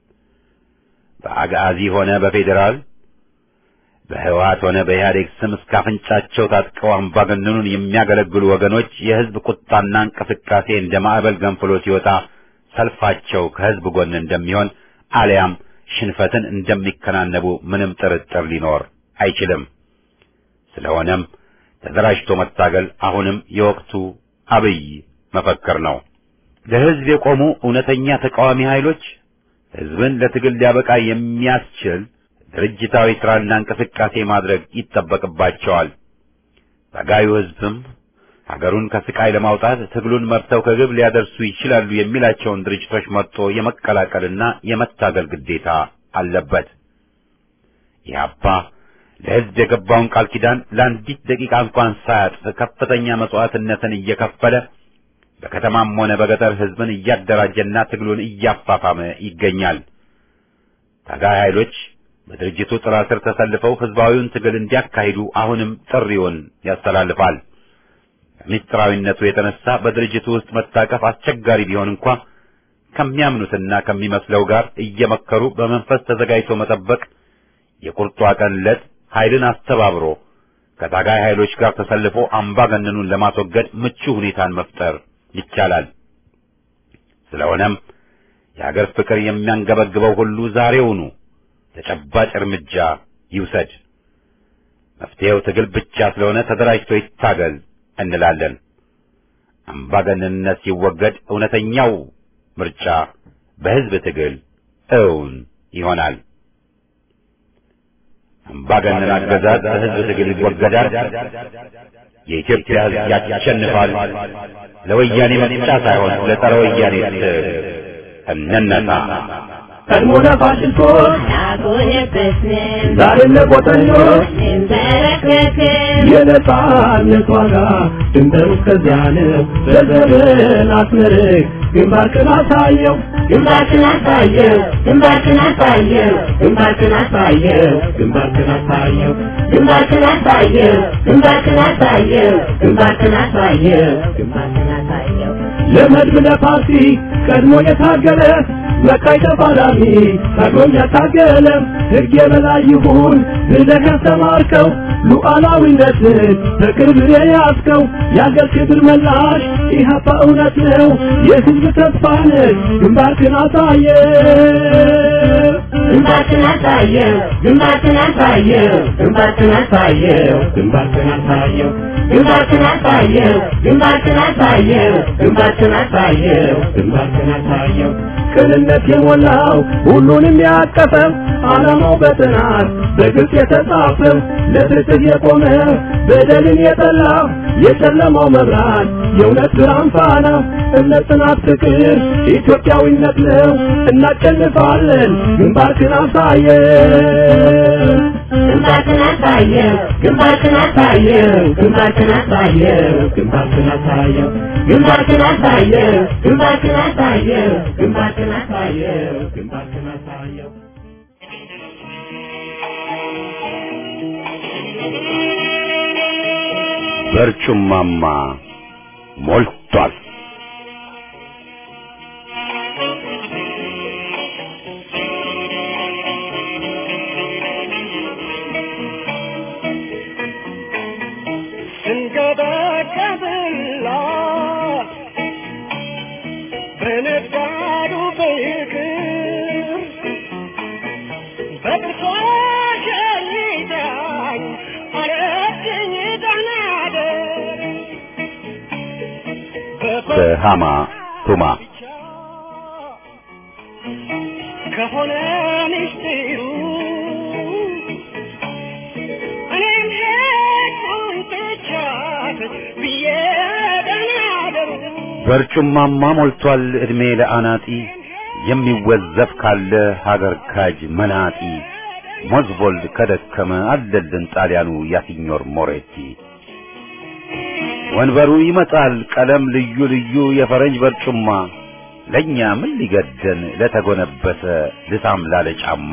በአጋዚ ሆነ በፌዴራል በህወሓት ሆነ በኢህአዴግ ስም እስከ አፍንጫቸው ታጥቀው አምባገነኑን የሚያገለግሉ ወገኖች የህዝብ ቁጣና እንቅስቃሴ እንደ ማዕበል ገንፍሎ ሲወጣ ሰልፋቸው ከህዝብ ጎን እንደሚሆን አሊያም ሽንፈትን እንደሚከናነቡ ምንም ጥርጥር ሊኖር አይችልም። ስለሆነም ተደራጅቶ መታገል አሁንም የወቅቱ አብይ መፈክር ነው። ለህዝብ የቆሙ እውነተኛ ተቃዋሚ ኃይሎች ህዝብን ለትግል ሊያበቃ የሚያስችል ድርጅታዊ ስራና እንቅስቃሴ ማድረግ ይጠበቅባቸዋል። ታጋዩ ህዝብም ሀገሩን ከስቃይ ለማውጣት ትግሉን መርተው ከግብ ሊያደርሱ ይችላሉ የሚላቸውን ድርጅቶች መርጦ የመቀላቀልና የመታገል ግዴታ አለበት። ኢህአፓ ለህዝብ የገባውን ቃል ኪዳን ለአንዲት ደቂቃ እንኳን ሳያጥፍ ከፍተኛ መስዋዕትነትን እየከፈለ በከተማም ሆነ በገጠር ህዝብን እያደራጀና ትግሉን እያፋፋመ ይገኛል። ታጋይ ኃይሎች በድርጅቱ ጥላ ስር ተሰልፈው ህዝባዊውን ትግል እንዲያካሂዱ አሁንም ጥሪውን ያስተላልፋል። ከምስጢራዊነቱ የተነሳ በድርጅቱ ውስጥ መታቀፍ አስቸጋሪ ቢሆን እንኳ ከሚያምኑትና ከሚመስለው ጋር እየመከሩ በመንፈስ ተዘጋጅቶ መጠበቅ የቁርጧ ቀን ዕለት ኃይልን አስተባብሮ ከታጋይ ኃይሎች ጋር ተሰልፎ አምባገነኑን ለማስወገድ ምቹ ሁኔታን መፍጠር ይቻላል። ስለሆነም የሀገር ፍቅር የሚያንገበግበው ሁሉ ዛሬውኑ ተጨባጭ እርምጃ ይውሰድ። መፍትሄው ትግል ብቻ ስለሆነ ተደራጅቶ ይታገል እንላለን። አምባገነንነት ሲወገድ እውነተኛው ምርጫ በህዝብ ትግል እውን ይሆናል። አምባገነን አገዛዝ በህዝብ ትግል ይወገዳል። የኢትዮጵያ ህዝብ ያሸንፋል። ለወያኔ መምጫ ሳይሆን ለጸረ ወያኔ ትግል እንነሳ። ቀድሞ ለፋሽስቶች አልሆነበትንም ዛሬም ለቆጠኞች እንበረከክም የነጻነት ዋጋ ድንበሩ እስከዚያ ነው። በዘመን አስመርቅ ግንባርክን አሳየው ግንባርክን አሳየው ግንባርክን አሳየው ግንባርክን አሳየው ግንባርክን አሳየው ግንባርክን አሳየው ግንባርክን አሳየው ግንባርክን አሳየው ግንባርክን አሳየው ለመድብ ለፓርቲ ቀድሞ የታገለ መቃይ ተፋላሚ ቀድሞም ያታገለ ሕግ የበላይ ይሁን ብለህ ያስተማርከው ሉዓላዊነትን በቅርብ የያዝከው የአገር ክብር መላሽ ኢህአፓ እውነት ነው የሕዝብ ተስፋ ነህ ግንባርክን አሳየ ግንባርክን አሳየው ግንባርክን አሳየው ግንባርክን አሳየው ግንባርክን አሳየው ግንባርክን አሳየው ግንባርክን አሳየው ግንባርክን አሳየው ግንባርክን አሳየው ቅንነት የሞላው ሁሉንም ያቀፈው ዓላማው በጥናት በግልጽ የተጻፈው ለፍትህ የቆመ በደልን የጠላ የጨለማው መብራት የእውነት ብርሃን ፋና እምነት፣ ጽናት፣ ፍቅር ኢትዮጵያዊነት ነው። እናሸንፋለን። ግንባርክን አሳየው ግንባርክን አሳየው ግንባርክን አሳየው ግንባርክን አሳየው ግንባርክን አሳየው ግንባርክን አሳየው ግንባርክን አሳየው ግንባርክን አሳየው ግንባርክን አሳየው በርጩማማ ሞልቷል። ስንገበቀብላ በነጋዱ ፍቅር በጥርሷ ሸኝታኝ አረግኝ ደናደር በሃማ ቱማ ከሆነ ምስጢሩ እኔም ሄድኩኝ ትቻት ብዬ ደናደሩ በርጩማማ ሞልቷል ዕድሜ ለአናጢ የሚወዘፍ ካለ ሀገር ካጅ መናጢ ሞዝቦልድ ከደከመ አለልን ጣሊያኑ ያሲኞር ሞሬቲ ወንበሩ ይመጣል ቀለም ልዩ ልዩ የፈረንጅ በርጩማ ለእኛ ምን ሊገደን ለተጎነበሰ ልሳም ላለ ጫማ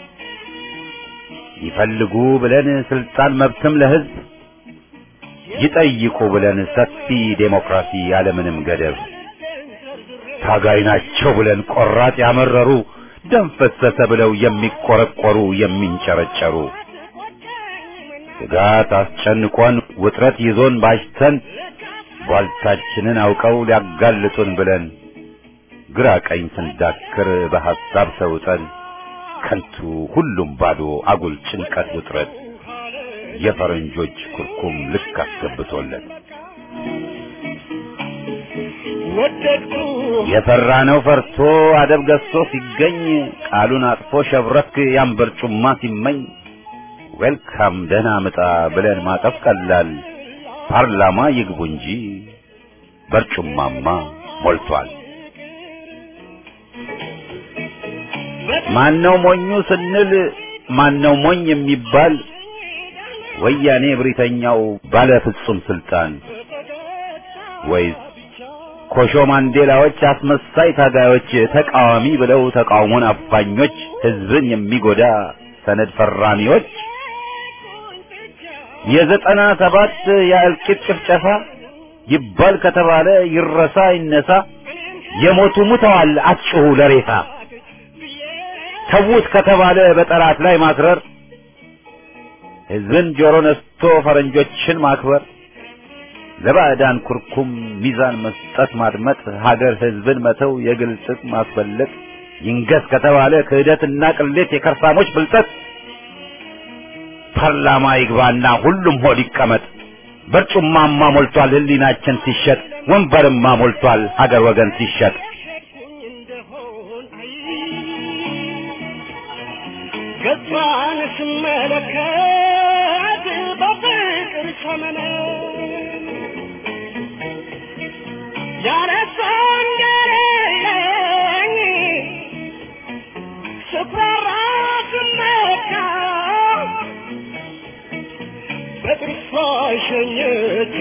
ይፈልጉ ብለን ስልጣን መብትም ለሕዝብ ይጠይቁ ብለን ሰፊ ዴሞክራሲ ያለምንም ገደብ ታጋይ ናቸው ብለን ቆራጥ ያመረሩ ደም ፈሰሰ ብለው የሚቆረቆሩ የሚንጨረጨሩ ስጋት አስጨንቆን ውጥረት ይዞን ባሽተን ቧልታችንን አውቀው ሊያጋልጡን ብለን ግራ ቀኝ ስንዳክር በሐሳብ ሰውጠን ከንቱ ሁሉም ባዶ አጉል ጭንቀት ውጥረት የፈረንጆች ኩርኩም ልክ አስገብቶለት ወደድኩ የፈራነው ፈርቶ አደብ ገዝቶ ሲገኝ ቃሉን አጥፎ ሸብረክ ያን በርጩማ ሲመኝ ዌልካም ደህና ምጣ ብለን ማጠፍ ቀላል ፓርላማ ይግቡ እንጂ በርጩማማ ሞልቷል። ማነው ሞኙ ስንል ማነው ሞኝ የሚባል ወያኔ ብሪተኛው ባለ ፍጹም ስልጣን ወይስ ኮሾ ማንዴላዎች አስመሳይ ታጋዮች ተቃዋሚ ብለው ተቃውሞን አፋኞች ህዝብን የሚጎዳ ሰነድ ፈራሚዎች የዘጠና ሰባት የእልቂት ጭፍጨፋ ይባል ከተባለ ይረሳ ይነሳ የሞቱ ሙተዋል አትጩሁ ለሬሳ ተዉት ከተባለ በጠላት ላይ ማክረር ህዝብን ጆሮ ነስቶ ፈረንጆችን ማክበር ለባዕዳን ኩርኩም ሚዛን መስጠት ማድመጥ ሀገር ህዝብን መተው የግል ጥቅም ማስበለጥ ይንገስ ከተባለ ክህደትና ቅሌት የከርሳሞች ብልጠት ፓርላማ ይግባና ሁሉም ሆድ ይቀመጥ በርጩማማ ሞልቷል ህሊናችን ሲሸጥ ወንበርማ ሞልቷል ሀገር ወገን ሲሸጥ እንደሆን አይ ገጿን ስመለከት በፍቅር ሰመነ ያረሳን ገረለኝ ስፈራ ስመካ በጥርሷ ሸኘች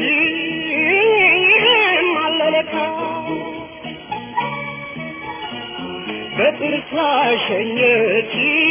አለለካ በጥርሷ ሸኘች